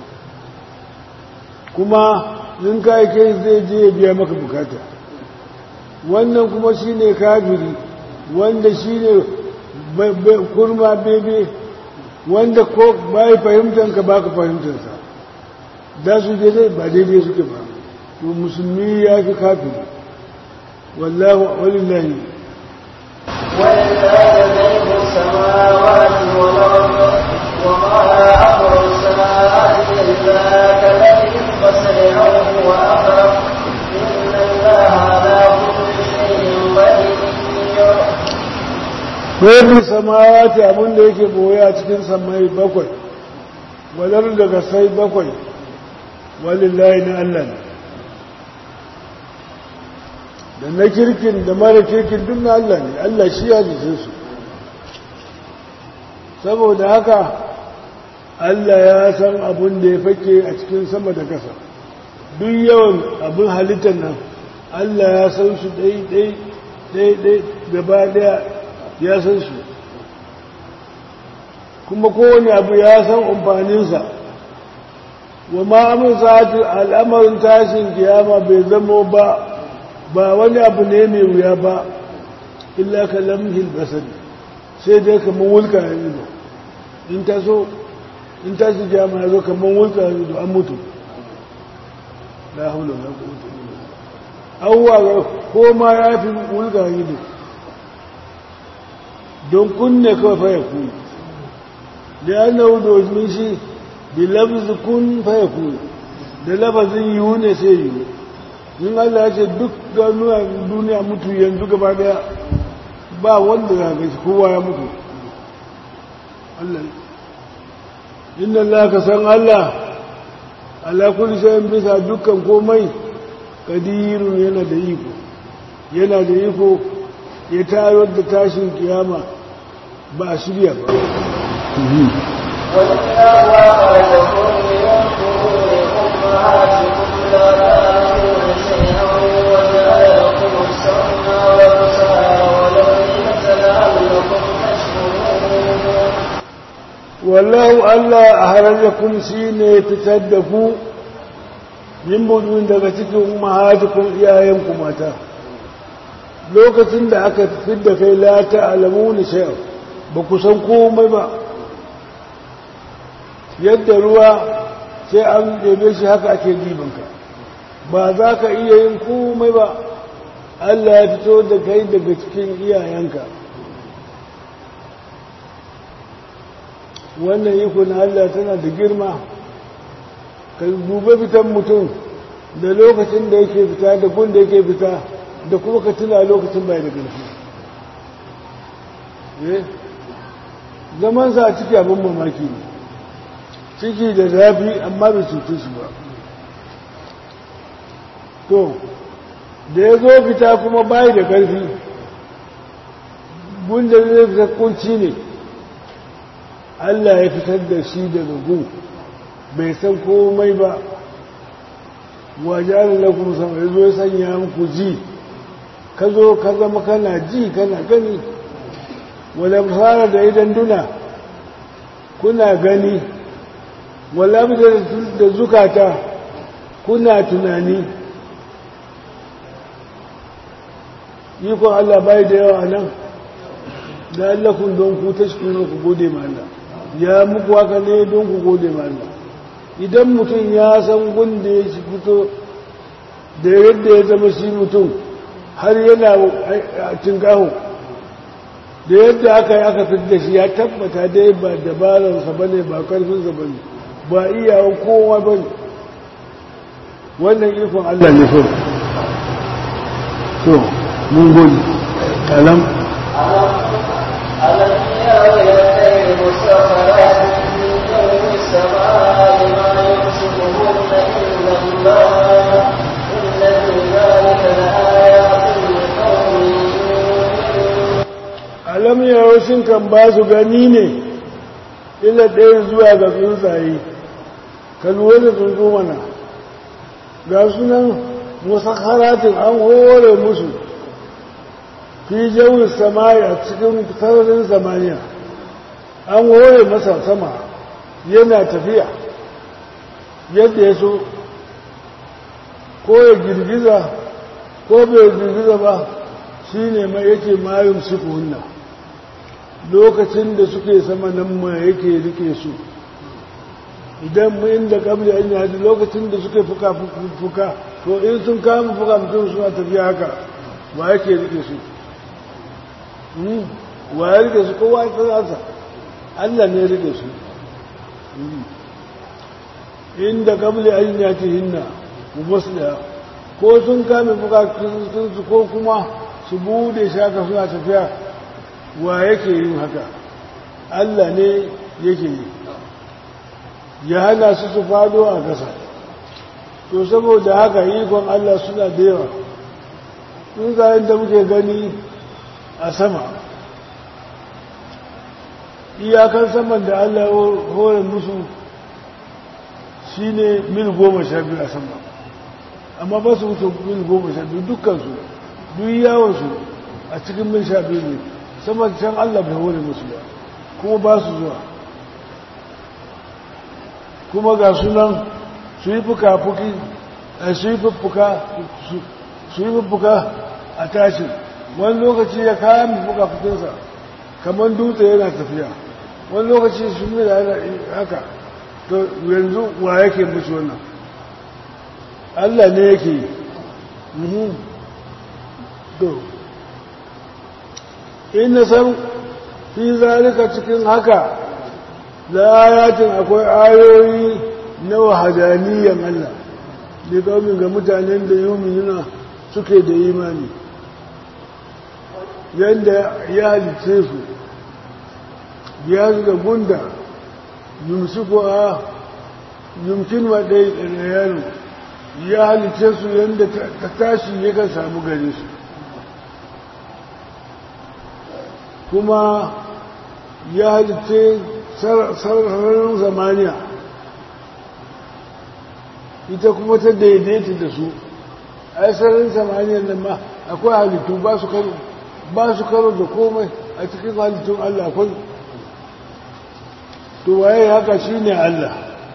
kuma in ka kai zai je ya biya maka bukata wannan kuma shi ne kafiri wanda shi ne kurma bebe wanda ko bai fahimtanka ba ka fahimtansa da su daidai ba daidai suke ba to musulmi ya fi kafiri wallahu walillahi ولله غيب السماوات والأرض وما أمر السماوات إلا كلمه البصر أو هو أقرب إن الله على كل شيء قدير Babu samawati abin da yake boye a cikin samai bakwai, wadar daga sai bakwai, walillahi na Allah ne. Da na kirkin da mara kirkin duk na Allah ne, Allah shi ya jice su. Saboda haka, Allah ya san abin da ya fake a cikin sama da ƙasa. Duk yawan abin halittar nan, Allah ya san su ɗai-ɗai gaba ɗaya ya san su kuma kowane abu ya san amfaninsa wa ma'amun sa'atu al'amarin tashin kiyama bai zamo ba ba wani abu ne mai wuya ba illa ka lamhil basari sai dai kamar wulka ya ido in ta so in tashi kiyama ya zo kamar wulka ya ido an mutu la haula la quwwata illa billah awwa ko ma ya fi wulka ya ido don kunne kawai fa ya kuni da annahu domin shi bi lafzi kun fa ya kuni da lafazin yiwu ne sai yiwu in Allah ya ce duk ganuwa duniya mutu yanzu gaba daya ba wanda za ga shi kowa ya mutu Allah inna Allah ka san Allah ala kulli shay'in bisa dukkan komai kadirun yana da iko yana da iko ya tayar da tashin kiyama ba a shirya ba wallahu Allah a harajakun shi ne fitar da ku yin budun daga cikin mahatukun iyayenku mata lokacin da aka fi da kai lata alamu ni shayar ba ku san komai ba yadda ruwa sai an ɗebe shi haka ake dibanka ba za ka iya yin komai ba Allah ya fito da kai daga cikin iyayenka wannan iko na Allah tana da girma ka duba fitan mutum da lokacin da yake fita da gun da yake fita da kuma ka tuna lokacin bai da ƙarfi zamansa a ciki abin mamaki ne ciki da zafi amma bai cutu su ba to da ya zo fita kuma bai da ƙarfi gunda zai fita kunci ne Allah ya fitar da shi daga gun bai san komai ba wajen lakum sama ya zo ya sanya muku ji ka zo ka zama kana ji kana gani wadda fara da idan duna kuna gani wala da zukata kuna tunani ikon Allah bai da yawa nan da allakun don ku ta shi ku gode ma Allah ya muku haka ne don ku gode ma Allah idan mutum ya san gunda ya shi fito da yadda ya zama shi mutum har yana tinkaho da yadda aka yi aka fi da shi ya tabbata dai ba dabararsa ba ne ba karfinsa ba ne ba iyawan kowa ba ne wannan ikon Allah ne so so mun gode alam ألم يروا يديه مسخرات في جو السماء ما يمسكهن إلا الله إن في ذلك لآيات لقوم يؤمنون alam yawon shin kan ba su gani ne illa ɗaya zuwa ga tsuntsaye ka lura da tsuntsu mana ga sunan musakharatin an hore musu fi jawin samari a cikin sararin samaniya an hore masa sama yana tafiya yadda ya so ko ya girgiza ko bai girgiza ba shi ne mai yake mayun suku hunna lokacin da suke sama nan ma yake rike su idan mu inda kabli an yi lokacin da suke fuka fuka to in sun kama fuka mutum suna tafiya haka wa yake rike su wa ya rike su kowa ya tsarasa Allah ne rike su inda kabli an yi ta hinna musliya ko sun kame su ko kuma su bude shaka suna tafiya wa yake yin haka Allah ne yake yi ya hana su su fado a ƙasa to saboda haka ikon Allah suna da yawa tsuntsayen da muke gani a sama iyakar saman da Allah hore musu shi ne mil goma sha biyu a sama amma ba su wuce mil goma sha biyu dukkansu duk yawonsu a cikin mil sha biyu ne sama can Allah bai hore musu ba kuma ba su zuwa kuma ga sunan su yi fuka-fuki su yi fuffuka su yi fuffuka a tashin wani lokaci ya kayan fuka-fukinsa kamar dutse yana tafiya wani lokaci su yi da haka to yanzu wa yake musu wannan Allah ne yake yi to in san fi zalika cikin haka layatin akwai ayoyi na wahadaniyan Allah da kawai ga mutanen da yominuna suke da imani yadda ya halice su ya su da gunda yumsiku a yumkin waɗai yaro ya halice su yadda ta tashi yakan samu gare su kuma ya halice sararin zamaniya ita kuma ta daidaita da su ai sararin zamaniyar nan ma akwai halittu ba su karo ba su karo da komai a cikin halittun Allah akwai to waye haka shine Allah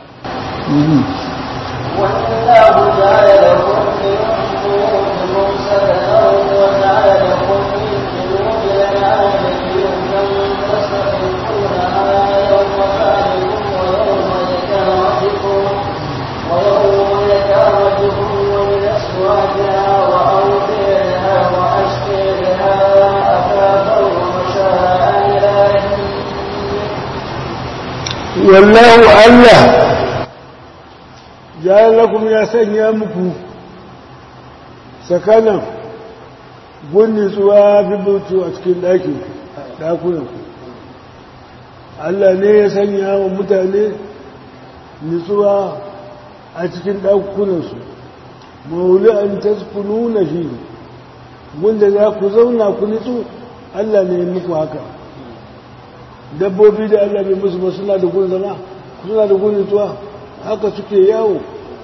والله جعل لكم من بيوتكم سكنا وجعل لكم من جنود الأنعام جنودا تستخفونها يوم صالحكم ويوم إقامتكم ويوم إقامتكم ومن أسواقها وأوبارها وأشكالها أثاثا ومشاء إلى wallahu Allah ya lakum ya sanya muku sakanan gunni tsuwa bibutu a cikin ɗakin ɗakunanku Allah ne ya sanya wa mutane nutsuwa a cikin ɗakunansu mauli an taskunu na shi gunda za ku zauna ku nutsu Allah ne ya muku haka dabbobi da Allah bai musu ba suna da gun zama suna da gun nutsuwa haka suke yawo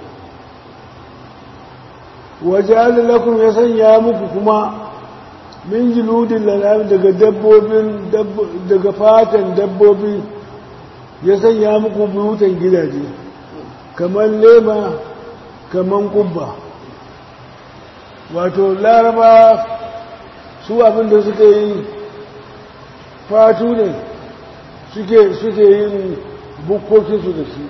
waje lakum ya sanya muku kuma min jiludin lanam daga dabbobin daga fatan dabbobi ya sanya muku buyutan gidaje kamar lema kamar kubba wato laraba su abinda suka yi fatu ne suke suke yin bukkokinsu da shi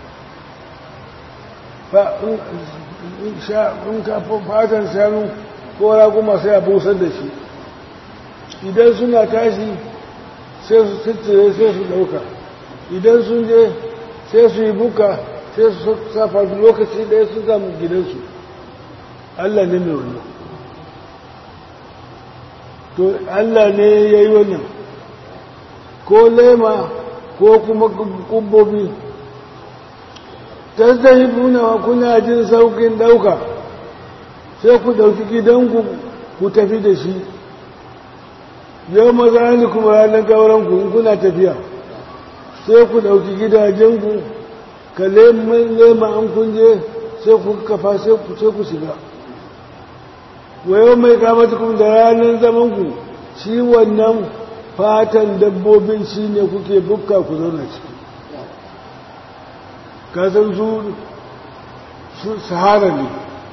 in ka fatan shanu ko raguma sai a busar da shi idan suna tashi sai su tattare sai su ɗauka idan sun je sai su yi buka sai su safa lokaci ɗaya su samu gidansu allah ne mai wannan to allah ne ya yi wannan ko lema ko kuma kubbobi tazzahibuna kuna jin saukin dauka sai ku dauki gidanku ku tafi da shi yau maza ni kuma ranar gauranku in kuna tafiya sai ku dauki gidajenku ka lema an kunje sai ku kafa sai ku shiga wayo mai kamata kuma da ranar zamanku shi wannan fatan dabbobin shi ne kuke bukka ku zauna ciki kasan su sahara ne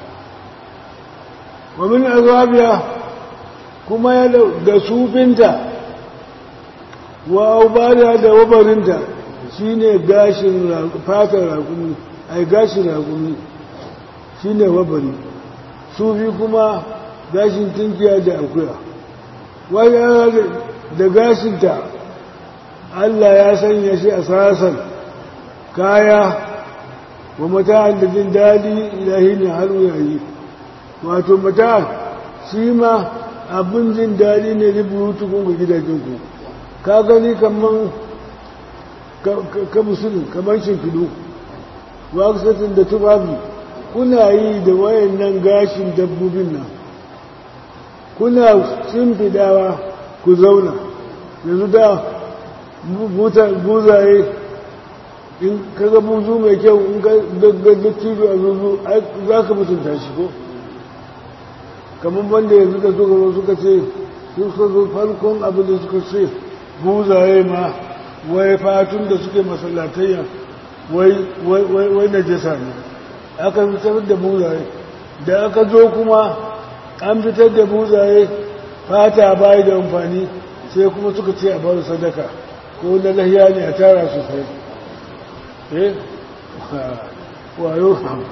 wamin azabiya kuma ya da sufinta wa aubariya da wabarinta shi ne gashin fatan rakumi ai gashin rakumi shi ne wabari sufi kuma gashin tinkiya da akuya wani da gashinta Allah ya sanya shi a sasan kaya wa mata'an da jin daɗi ilahi ne har yayi wato mata'an shi ma abin jin daɗi ne da buyutukun ga gidajenku ka gani kaman ka musulun kamar shimfiɗu waksatin da tufafi kuna yi da wayannan gashin dabbobin nan kuna shimfiɗawa ku zauna yanzu da buzaye in kaga buzu mai kyau in ga dattijo a zuzu za ka mutunta shi ko kamar wanda yanzu da suka zo suka ce suka zo farkon abin da suka ce buzaye ma wai fatun da suke masallatayya wai na jesa ne aka fitar da buzaye da aka zo kuma an fitar da buzaye fata bayi da amfani sai kuma suka ce a bada sadaka ko na lahiya ne a tara su sai eh wayo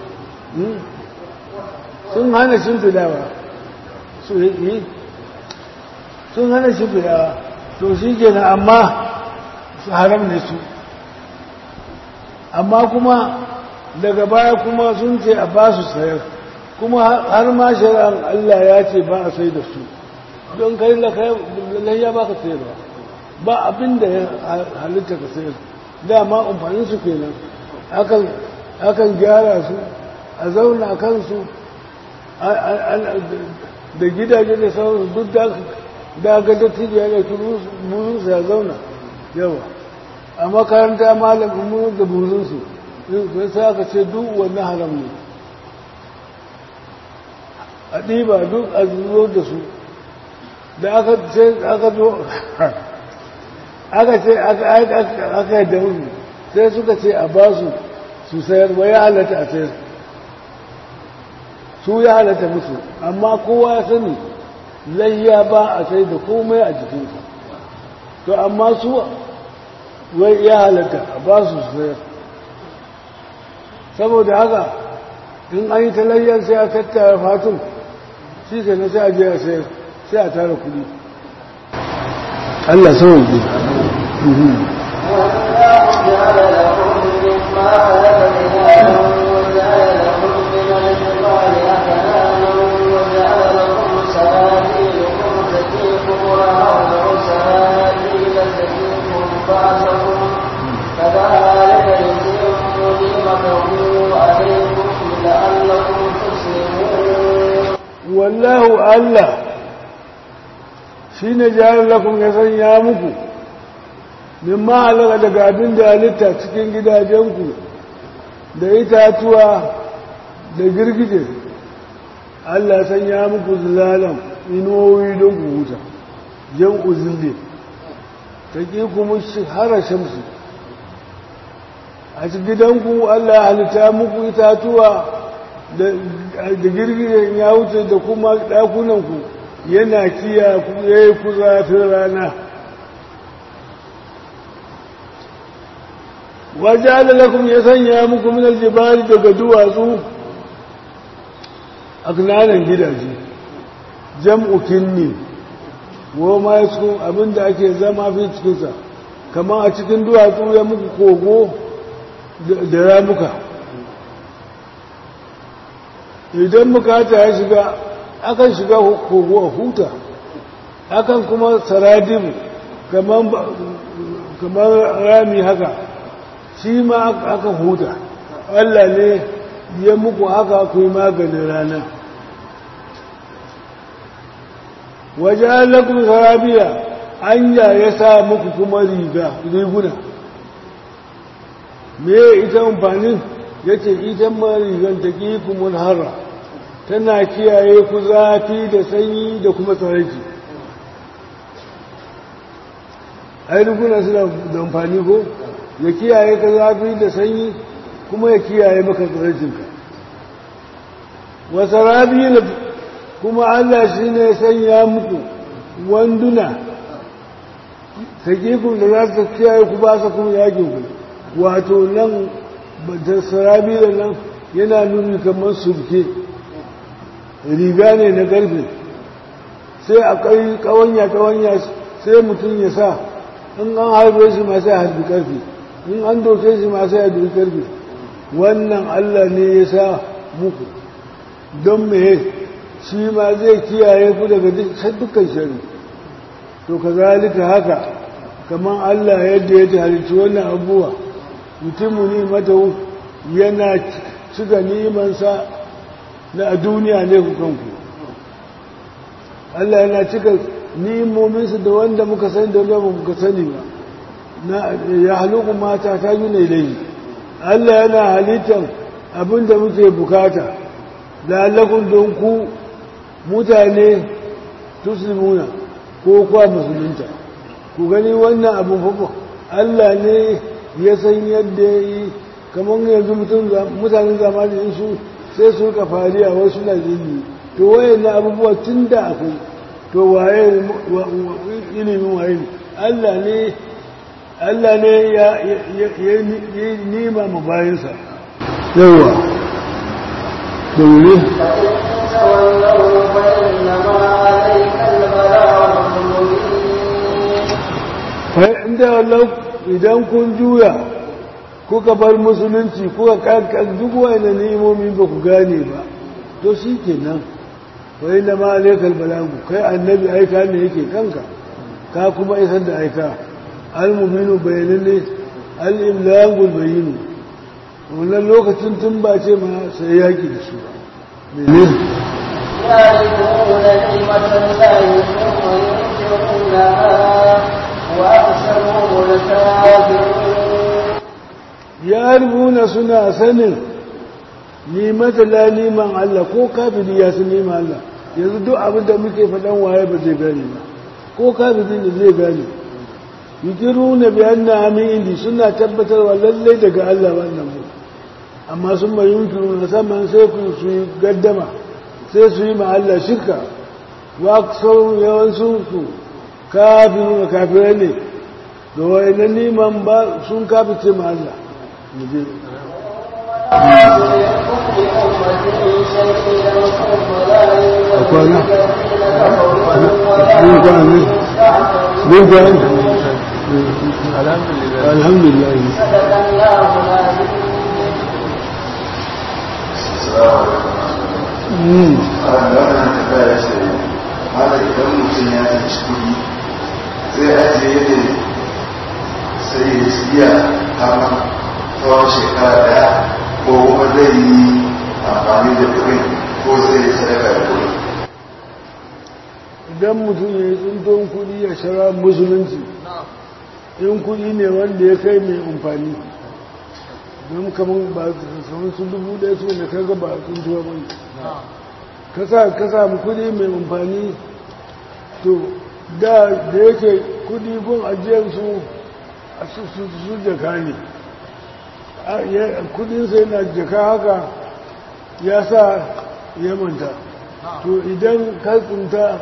sun hana shimfidawa su yi sun hana shimfidawa to shi kenan amma su haram ne su amma kuma daga baya kuma sun ce a ba su sayar kuma har ma shari'ar Allah ya ce ba a sai da su don kai layya ba ka sayarwa ba abin da ya halitta ka sayar dama amfanin su kenan akan gyara su a zauna kansu da gidaje da sauransu duk da ga dattijo ya ɗauki buzunsu ya zauna yawa a makaranta malamin mu da buzunsu sai aka ce duk wannan haram ne a ɗiba duk a zuwa da su da aka ce aka zo aka ce aka yi da wuri sai suka ce a ba su su sayar ba ya halatta a sayar su ya halatta musu amma kowa ya sani layya ba a sai da komai a jikinsa to amma su wai ya halatta a ba su sayar saboda haka in an yi talayyar sai a tattara fatun shi ke na sai a je a sayar sai a tara kudi Allah sauƙi كذلك يتم نعمته عليكم لعلكم تسلمون wallahu Allah shi ne jari lakun ya sanya muku mimma halaka daga abin da halitta cikin gidajenku da itatuwa da girgije Allah sanya muku zilalan inuwoyi don ku huta jan uzille ta ƙi kuma hara shamsu a cikin gidanku Allah halitta muku itatuwa da girgiren ya wuce da kuma ɗakunanku yana kiya ya yi ku zafin rana waje alalakun ya sanya muku minar jibari daga duwatsu a kananan gidaje jam'u kinni wa ma ya cikin abinda ake zama fi cikinsa kamar a cikin duwatsu ya muku kogo da ramuka idan bukata ya shiga akan shiga kogo a huta akan kuma saradibu kamar rami haka shi ma aka huta Allah ne ya muku haka ku yi maganin rana waje allakun sarabiya anya ya sa muku kuma riga riguna me ita amfanin ya ce ita ma rigan ta ƙi kuma harra tana kiyaye ku zafi da sanyi da kuma tsarki ai riguna suna da amfani ko ya kiyaye ka zafi da sanyi kuma ya kiyaye maka tsarkinka wasu rabi kuma allah shi ne sanya muku wanduna sakikun da za su kiyaye ku ba su kuma yakin ku wato nan da sarabi da nan yana nuni kamar surke riga ne na karfe sai a kai kawanya kawanya sai mutum ya sa in an harbe shi ma sai a harbi karfe in an doke shi ma sai a doke karfe wannan allah ne ya sa muku don me shi ma zai kiyaye ku daga dukkan shari to ka zalika haka kamar allah yadda ya halicci wannan abubuwa mutumu ne mata yana cika nimansa na a duniya ne ku kanku Allah yana cika nimominsu da wanda muka sani da wanda muka sani ba na ya haluku mata ta yi ne dai Allah yana halittar abin da muke bukata lalakun don ku mutane tuslimuna ko kuwa musulunta ku gani wannan abin fafa Allah ne ya san yadda ya yi kamar yanzu mutanen zamanin su sai su ka fariya wasu na jini to waye na abubuwa tun da akwai to waye ilimin waye ne Allah ne Allah ne ya yi nima ma bayansa yawa da wuri تولوا فإنما عليك البلاغ المبين inda wallau idan kun juya kuka bar musulunci kuka kankan duk wani ni'imomi ba ku gane ba to shi kenan wai na ma alaikal balagu kai annabi aika ne yake kanka ka kuma isar da aika al-mubinu bayanin al-imlagul bayinu wannan lokacin tun ba ce ma sai yaki da su mene يعرفون نعمة الله ثم ينكرونها وأكثرهم الكافرون ya rubuna suna sanin nimata la liman Allah ko kafiri ya san liman Allah yanzu duk abin da muke faɗan waye ba zai gane ba ko kafiri ne zai gane yukiruna bi anna amin indi suna tabbatarwa lallai daga Allah wannan mu amma sun mai yunkiruna saman sai ku su yi gaddama sai su yi ma Allah shirka wa sau yawancin su kafiruna kafirai ne ga wayannan liman ba sun kafice ma Allah mu je أكوانا mun gane alhamdulillah alhamdulillah Mm. wannan tafiya ce mala idan mutum ya ci kuɗi zai ajiye ne sai ya siya har tsawon shekara daya ko kuma zai yi amfani da kuɗin ko zai yi sadaka da kuɗin idan mutum ya yi tsinton kudi a shara musulunci in kudi ne wanda ya kai mai amfani don kamar ba kamar su dubu ɗaya su ne kaga ba a tsintuwa ba ne ka samu kudi mai amfani to da da yake kudi gun ajiyarsu a su su- su jaka ne A- ya- kudinsa yana jaka haka ya sa ya manta to idan ka tsinta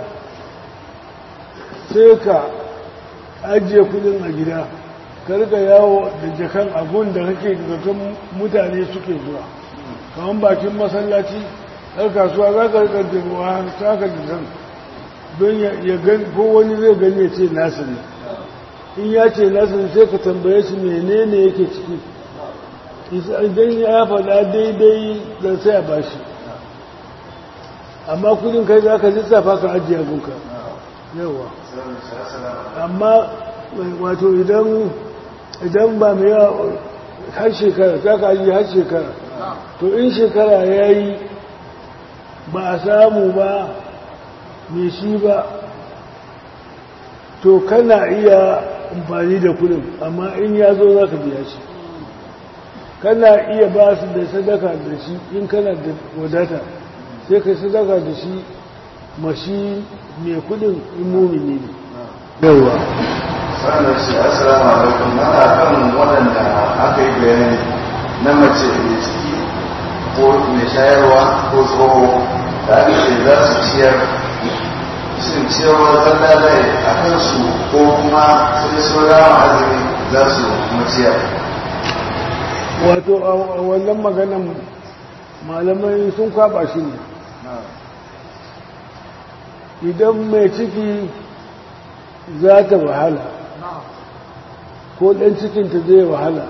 sai ka ajiye kudin a gida ka rika yawo da jakan abun da kake zaton mutane suke zuwa kamar bakin masallaci har kasuwa za ka rika jirwa ta ka jisan don ya ya gani ko wani zai gani ya ce nasu ne in ya ce nasu ne sai ka tambaye shi menene yake ciki Isa- idan ya faɗa daidai da sai a bashi amma kudin kai za ka lissafa ka ajiye abunka yawa amma wato idan idan ba mai yawa har shekara ta kaji har shekara to in shekara ya yi ba a samu ba mai shi ba to kana iya amfani da kudin amma in ya zo za ka biya shi kana iya ba su da sadaka da shi in kana da wadata sai ka sadaka da shi mashi mai kudin in mumini ne yawa sannan shi assalamu alaikum mana kan waɗanda aka yi bayani na mace mai ciki ko mai shayarwa ko tsoho da aka ce za su ciyar shin ciyarwa zalla zai a kansu ko kuma sai sun rama azumi za su kuma ciyar wato a wannan maganan malamai sun kwaba shi ne idan mai ciki za ta wahala ko ɗan cikinta zai wahala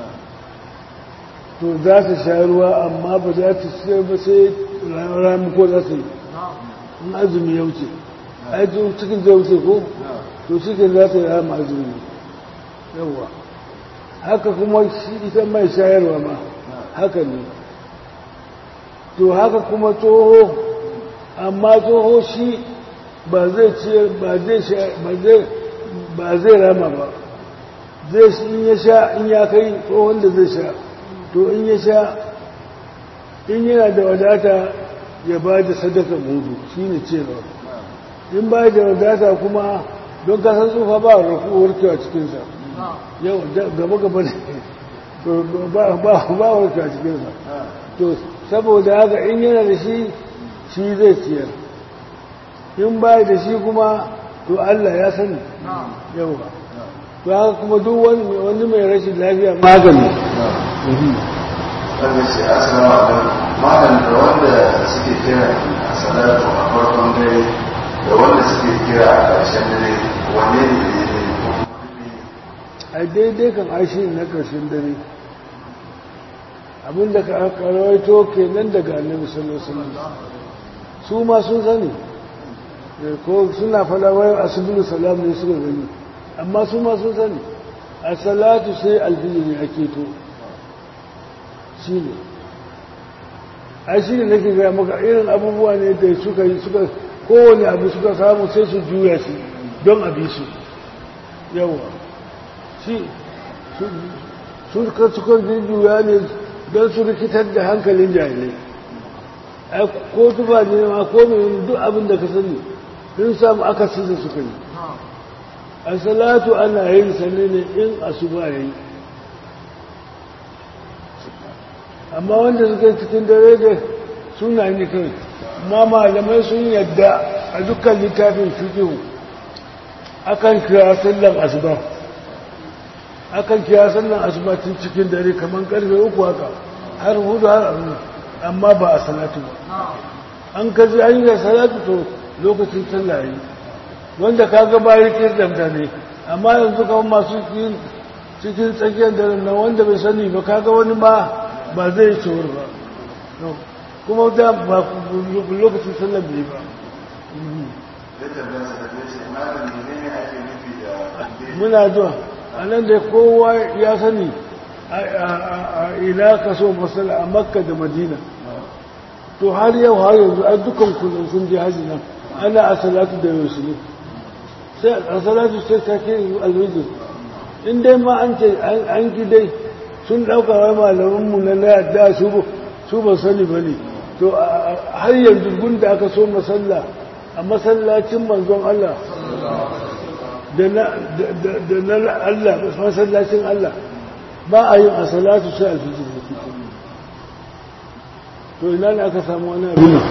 to za ta sha ruwa amma ba za ta ciyar ba sai rami ko za ta yi in azumi ya wuce aikin cikin zai wuce ko to cikin za ta yi rama azumi yawa haka kuma shi ita mai shayarwa ma haka ne to haka kuma tsoho amma tsoho shi ba zai ciyar ba zai sha ba zai ba zai rama ba zai shi in ya sha in ya kai tsohon da zai sha to in ya sha in yana da wadata ya ba da sadaka mudu shi ne cewa in ba da wadata kuma don kasan tsufa ba warkewa cikinsa yau gaba gaba ne to ba ba ba warkewa cikinsa to saboda haka in yana da shi shi zai ciyar in ba da shi kuma to Allah ya sani yau to haka kuma duk wani mai rashin lafiya magani wanda ce assalamu alaikum malam da wanda suke kira a salatu a farkon dare da wanda suke kira a ƙarshen dare wanne ne da ya ne ko kuma a daidai kan aishi na ƙarshen dare abinda ka rawaito kenan daga annabi sallallahu alaihi wasallam su ma sun sani ko suna fada wai asibulu salam ne suka gani amma su ma sun sani a salatu sai alfijiri ake to shi ne a shi ne nake gaya maka irin abubuwa ne da suka yi suka kowane abu suka samu sai su juya shi don a bi su yawa shi su suka suka juya ne don su rikitar da hankalin jahilai ai ko tuba ne ma ko mai duk abin da ka sani sun samu akasi da suka yi a salatu ana yin sanne ne in asuba ya yi amma wanda suka cikin dare da suna ne kai ma malamai sun yadda a dukkan littafin fiƙihu akan kira sallan asuba akan kira sallan asuba tun cikin dare kamar karfe uku haka har hudu har abu amma ba a salatu ba an kaji an yi salatu to lokacin sallah yi wanda ka ga bayan kirdamta ne amma yanzu kamar masu cikin tsakiyar daren nan wanda bai sani ba kaga wani ma ba zai cewar ba kuma da ba lokacin sallar bai ba muna zuwa a nan da kowa ya sani a ina ka so masala a makka da madina to har yau har yanzu a dukkan kullum sun je haji nan ana a salatu da yau ne sai a salatu sai ta ke alwijin in dai ma an ce an ki dai sun ɗauka wa malamanmu na na yadda su ba sani ba ne to har yanzu gunda aka so masalla a masallacin manzon Allah da na Allah masallacin Allah ba a yin a salatu sai alfijir da fito to ina ne aka samu wani abin nan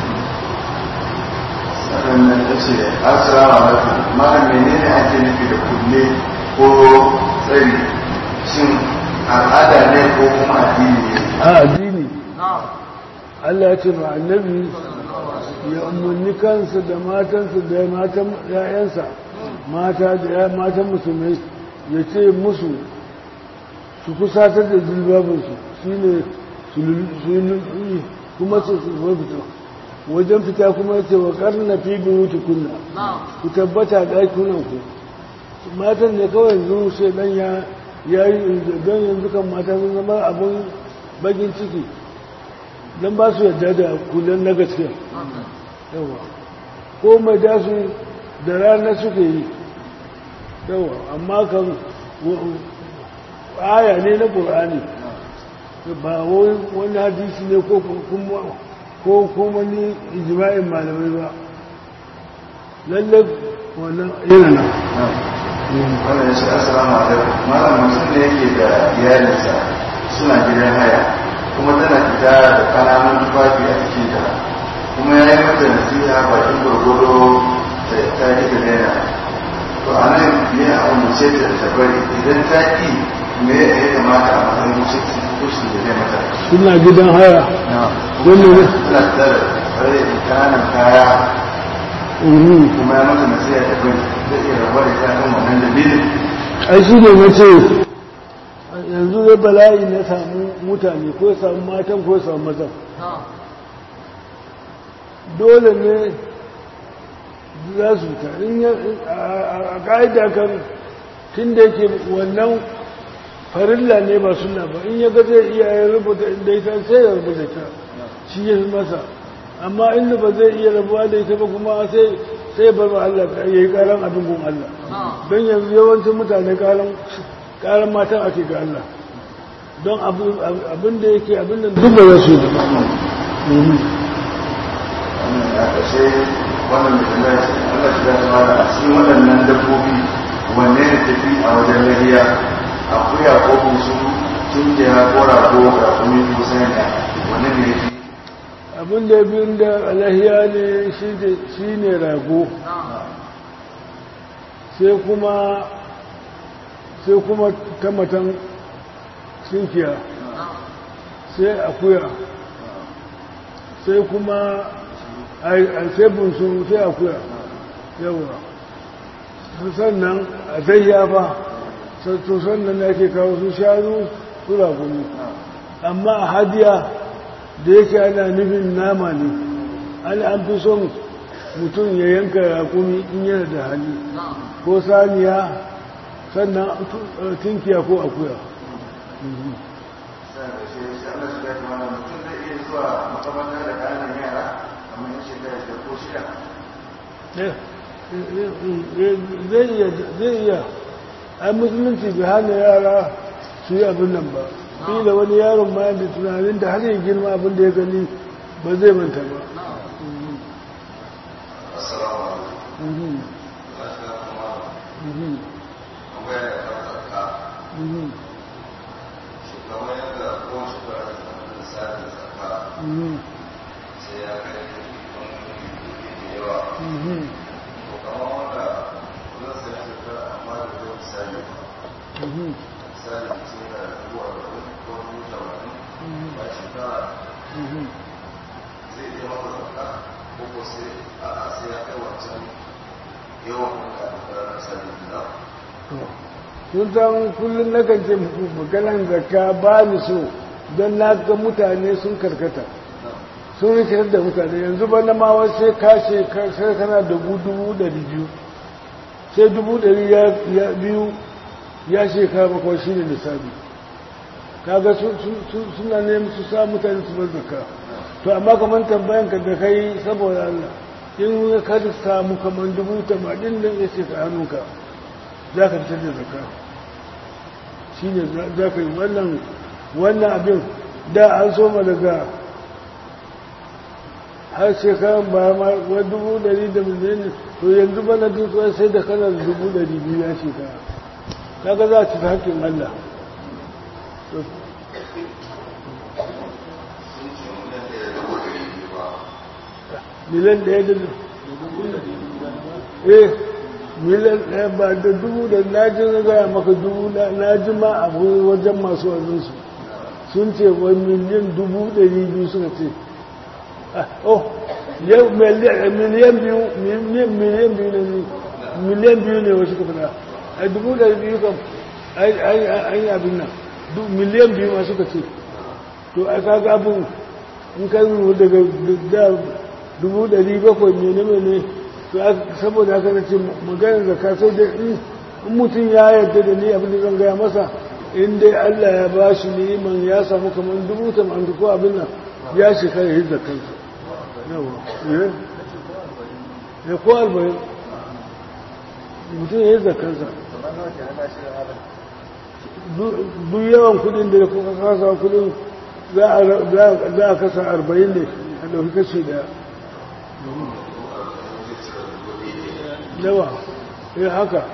sannan ta ce assalamu alaikum malam menene ake nufi da kulle ko tsari shin al'ada ne ko kuma addini ne a addini Allah ya ce ma annabi ya umarni kansa da matansa da matan ‘ya'yansa mata da ya matan musulmai ya ce musu su kusatar da zilbabinsu shi ne su yi kuma su fita wajen fita kuma ya ce wa karna fi wuce kunna ku tabbata ɗakunanku matan ne kawai yanzu sai ɗan ya ya yi don yanzu kan mata sun zama abin bagin ciki don ba su yadda da kullum na gaske yawa ko mai da su da rana suke yi yawa amma kan aya ne na ƙur'ani ba wani hadisi ne ko kuma ni ijima'in malamai ba lallai wannan yana nan wannan ya ce assalamu alaikum malam mutum ne yake da iyalinsa suna gidan haya kuma tana fita da kananan tufafi a cikin ta kuma ya yi mata nasiha bakin gwargwado ta ta yi da daina to a nan ne a umarce ta ta bari idan ta ki me ya yi kamata a matsayin musulci kusur da zai mata suna gidan haya wanda ne tana fita da tsare kananan kaya kuma ya mata nasiha ta bari zai iya rabuwa da ta kan wannan dalilin ai shi ne na ce yanzu zai bala'i na samu mutane ko ya samu matan ko ya samu mazan dole ne za su ta in a ƙa'ida kan tun da yake wannan farilla ne ba suna ba in ya ga zai iya ya rubuta inda ita sai ya rubuta ta shi ya fi masa amma inda ba zai iya rabuwa da ita ba kuma sai sai bar wa Allah ya yi karan abin gun Allah don yanzu yawancin mutane karan matan ake ga Allah don abin da yake abin da duk da wasu da a ƙashe wannan da kuma yace Allah shi da tsara a cikin waɗannan dabbobi wanne ne tafi a wajen lahiya akuya ko busu tunkiya ko rago da kuma ko sanya wanne ne yafi abin da biyun da alahiya ne shi ne rago sai kuma sai kuma tamatan sinkiya sai akuya sai kuma sai bunsu sai akuya yawa sannan a zayya ba to sannan da ake kawo su shanu su raguni amma a hadiya da yake ana nufin nama ne an an fi son mutum ya yanka rakumi in yana da hali ko saniya sannan tinkiya ko akuya sai da shi shi Allah shi ya kuma mutum zai iya zuwa makamanta da ƙananan yara kamar yin shekara da ko shida zai iya zai iya ai musulunci bai hana yara su yi abin nan ba da wani yaron ma da tunanin da har yi girma abin da ya gani ba zai manta ba assalamu alaikum Mhm, Allah shi ya kuma mhm, tambaya da kan zakka mhm, shugaban yadda kowace shekara da sanar da sa'adar zakka mhm, sai ya kai wani da yawa mhm, to kamar wanda zan sai shekara amma da zai misali mhm, misali mutum da dubu arba'in ko dubu tamanin mhm, ba shekara mhm. zai iya masa zakka ko ko sai a sai ya kai wancan yawan wanda da misali da sun san kullum na kan ce muku maganan zakka ba ni so don na ga mutane sun karkata sun rikitar da mutane yanzu ba na mawa sai kashe sai kana da dubu ɗari biyu sai dubu ɗari ya biyu ya shekara bakwai shi ne lissafi kaga suna neman su sa mutane su bar zakka to amma kamar tambayan ka da kai saboda Allah in ka samu kamar dubu tamanin nan ya ce ka hannunka za ka fitar da zakka shi ne za ka yi wannan wannan abin da an soma daga har shekaran ba ma wani dubu dari da miliyan ne to yanzu bana duk sai da kana da dubu dari biyu ya shekara kaga za a ci hakkin Allah miliyan ɗaya da eh miliyan ɗaya ba da dubu da na ji na gaya maka dubu na ji ma a wajen masu wajensu sun ce wai miliyan dubu ɗari biyu suka ce oh yau miliyan biyu miliyan biyu ne miliyan biyu ne wasu ka fada a dubu ɗari biyu kam an yi abin nan miliyan biyu ma suka ce to a kaga abin in ka yi daga dubu ɗari bakwai mene mene to saboda haka na ce maganar da ka sai da in mutum ya yarda da ni abin da zan gaya masa in dai Allah ya ba shi neman ya samu kamar dubu tamanin ko abin nan ya shekara hidda kansa yawa ya ko arba'in mutum ya hidda kansa duk yawan kudin da kuka kasa kudin za a kasa arba'in ne a ɗauki kashi daya yawa ya haka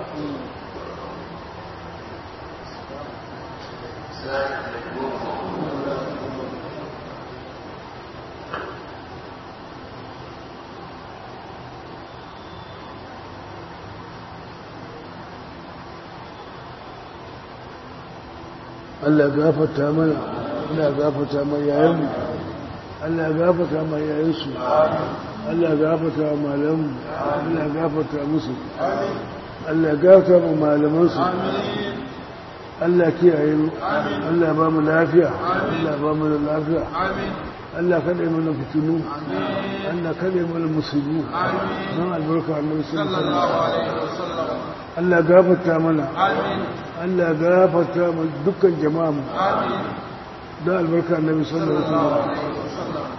Allah gafarta mana Allah gafarta mai yayanmu Allah gafarta mai yayansu Allah gafarta malamu Allah gafarta musu Allah gafarta mu malamansu Allah kiyaye mu Allah ba mu lafiya Allah ba mu lafiya Allah kada yi mana fitinu Allah kada yi mana musulmi don albarka annabi sallallahu alaihi wasallam Allah gafarta mana Allah gafarta mu dukkan jama'a mu don albarka annabi sallallahu alaihi wasallam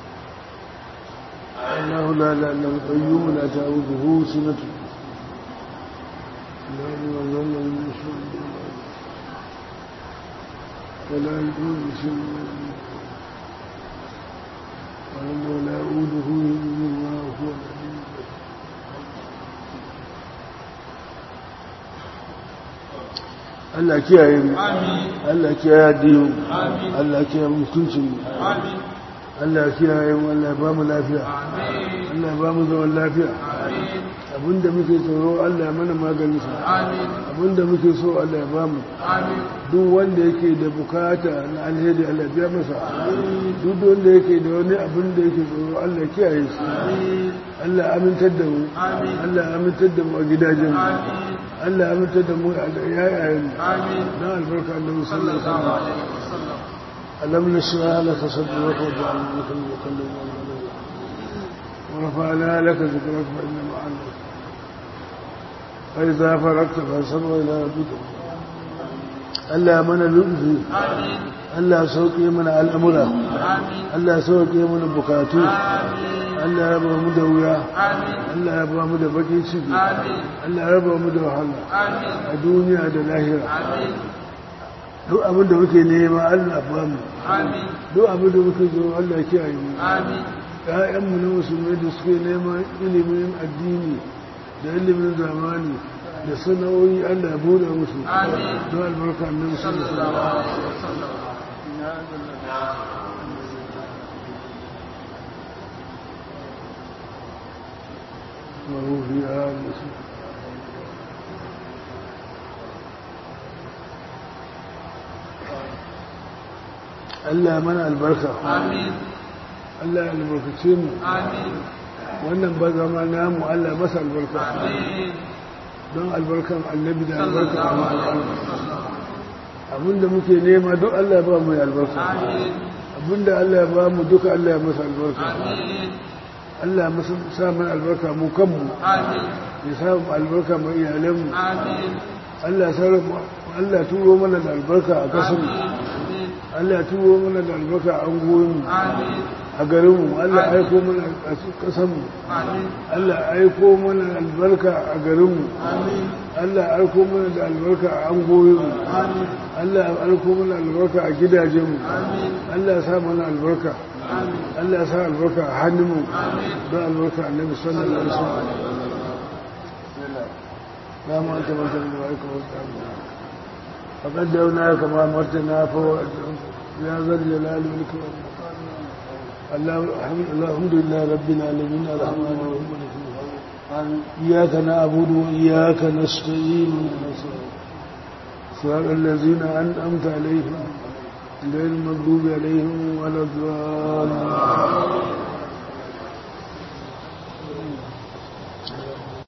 الله لا لا لا القيوم لا تعوده سنة لا يظل ولا يكون شيء ولا يعوده إلا هو Allah kiyaye mu Allah kiyaye addinin mu Allah kiyaye mutuncin mu Allah kiyaye mu Allah ba mu lafiya Allah ba mu zaman lafiya abinda muke tsoro Allah mana maganin sa abinda muke so Allah ya ba mu duk wanda yake da bukata na alheri Allah biya masa duk wanda yake da wani abin da yake tsoro Allah kiyaye shi Allah amintar da mu Allah amintar da mu a gidajen mu Allah amintar da mu a yayayen mu dan albarka Allah sallallahu alaihi wasallam ألم نشرح لك صدرك وجعلنا لك المكلم ورفعنا لك ذكرك فإن مع العسر فإذا فرغت فانصب إلى ربك Allah mana lutfi Allah sauke mana al'amura Allah sauke mana bukatu Allah ya ba mu da wuya Allah ya ba mu da bakin ciki Allah ya ba mu da wahala a duniya da lahira duk abin da muke nema Allah ba mu duk abin da muke zo Allah ya kiyaye mu ƴaƴanmu na musulmai da suke neman ilimin addini da ilimin zamani da sana'o'i Allah ya bude musu don albarka annabi sallallahu alaihi wasallam وهو في آل Allah mana albarka. Amin. Allah ya albarkace mu. Amin. Wannan ba zama namu Allah masa albarka. Amin. Don albarkan annabi da albarkan Allah. Abinda muke nema duk Allah ya ba mu albarka. Amin. Abinda Allah ya ba mu duka Allah ya masa albarka. Amin. Allah ya masa sa mana albarka mu kanmu. Amin. Ya sa mu albarka mu iyalanmu. Amin. Allah ya sarrafa Allah ya turo mana da albarka a kasanmu. Amin. Allah ya turo mana da albarka a angoyinmu. Amin. a garinmu Allah ya aiko mana a kasanmu Amin. Allah ya aiko mana albarka a garinmu Amin. Allah ya aiko mana da albarka a angoyinmu Amin. Allah ya aiko mana albarka a gidajenmu Amin. Allah ya sa mana albarka Amin. Allah ya sa albarka a hannunmu Amin. don albarka annabi sallallahu alaihi wasallam ya ma anta mutum da aika wata فقد دعونا كما مرتنا فهو يا ذا الجلال والإكرام الحمد لله رب العالمين الرحمن الرحيم مالك يوم الدين. إياك نعبد وإياك نستعين صراط الذين أنعمت عليهم غير المغضوب عليهم ولا الضالين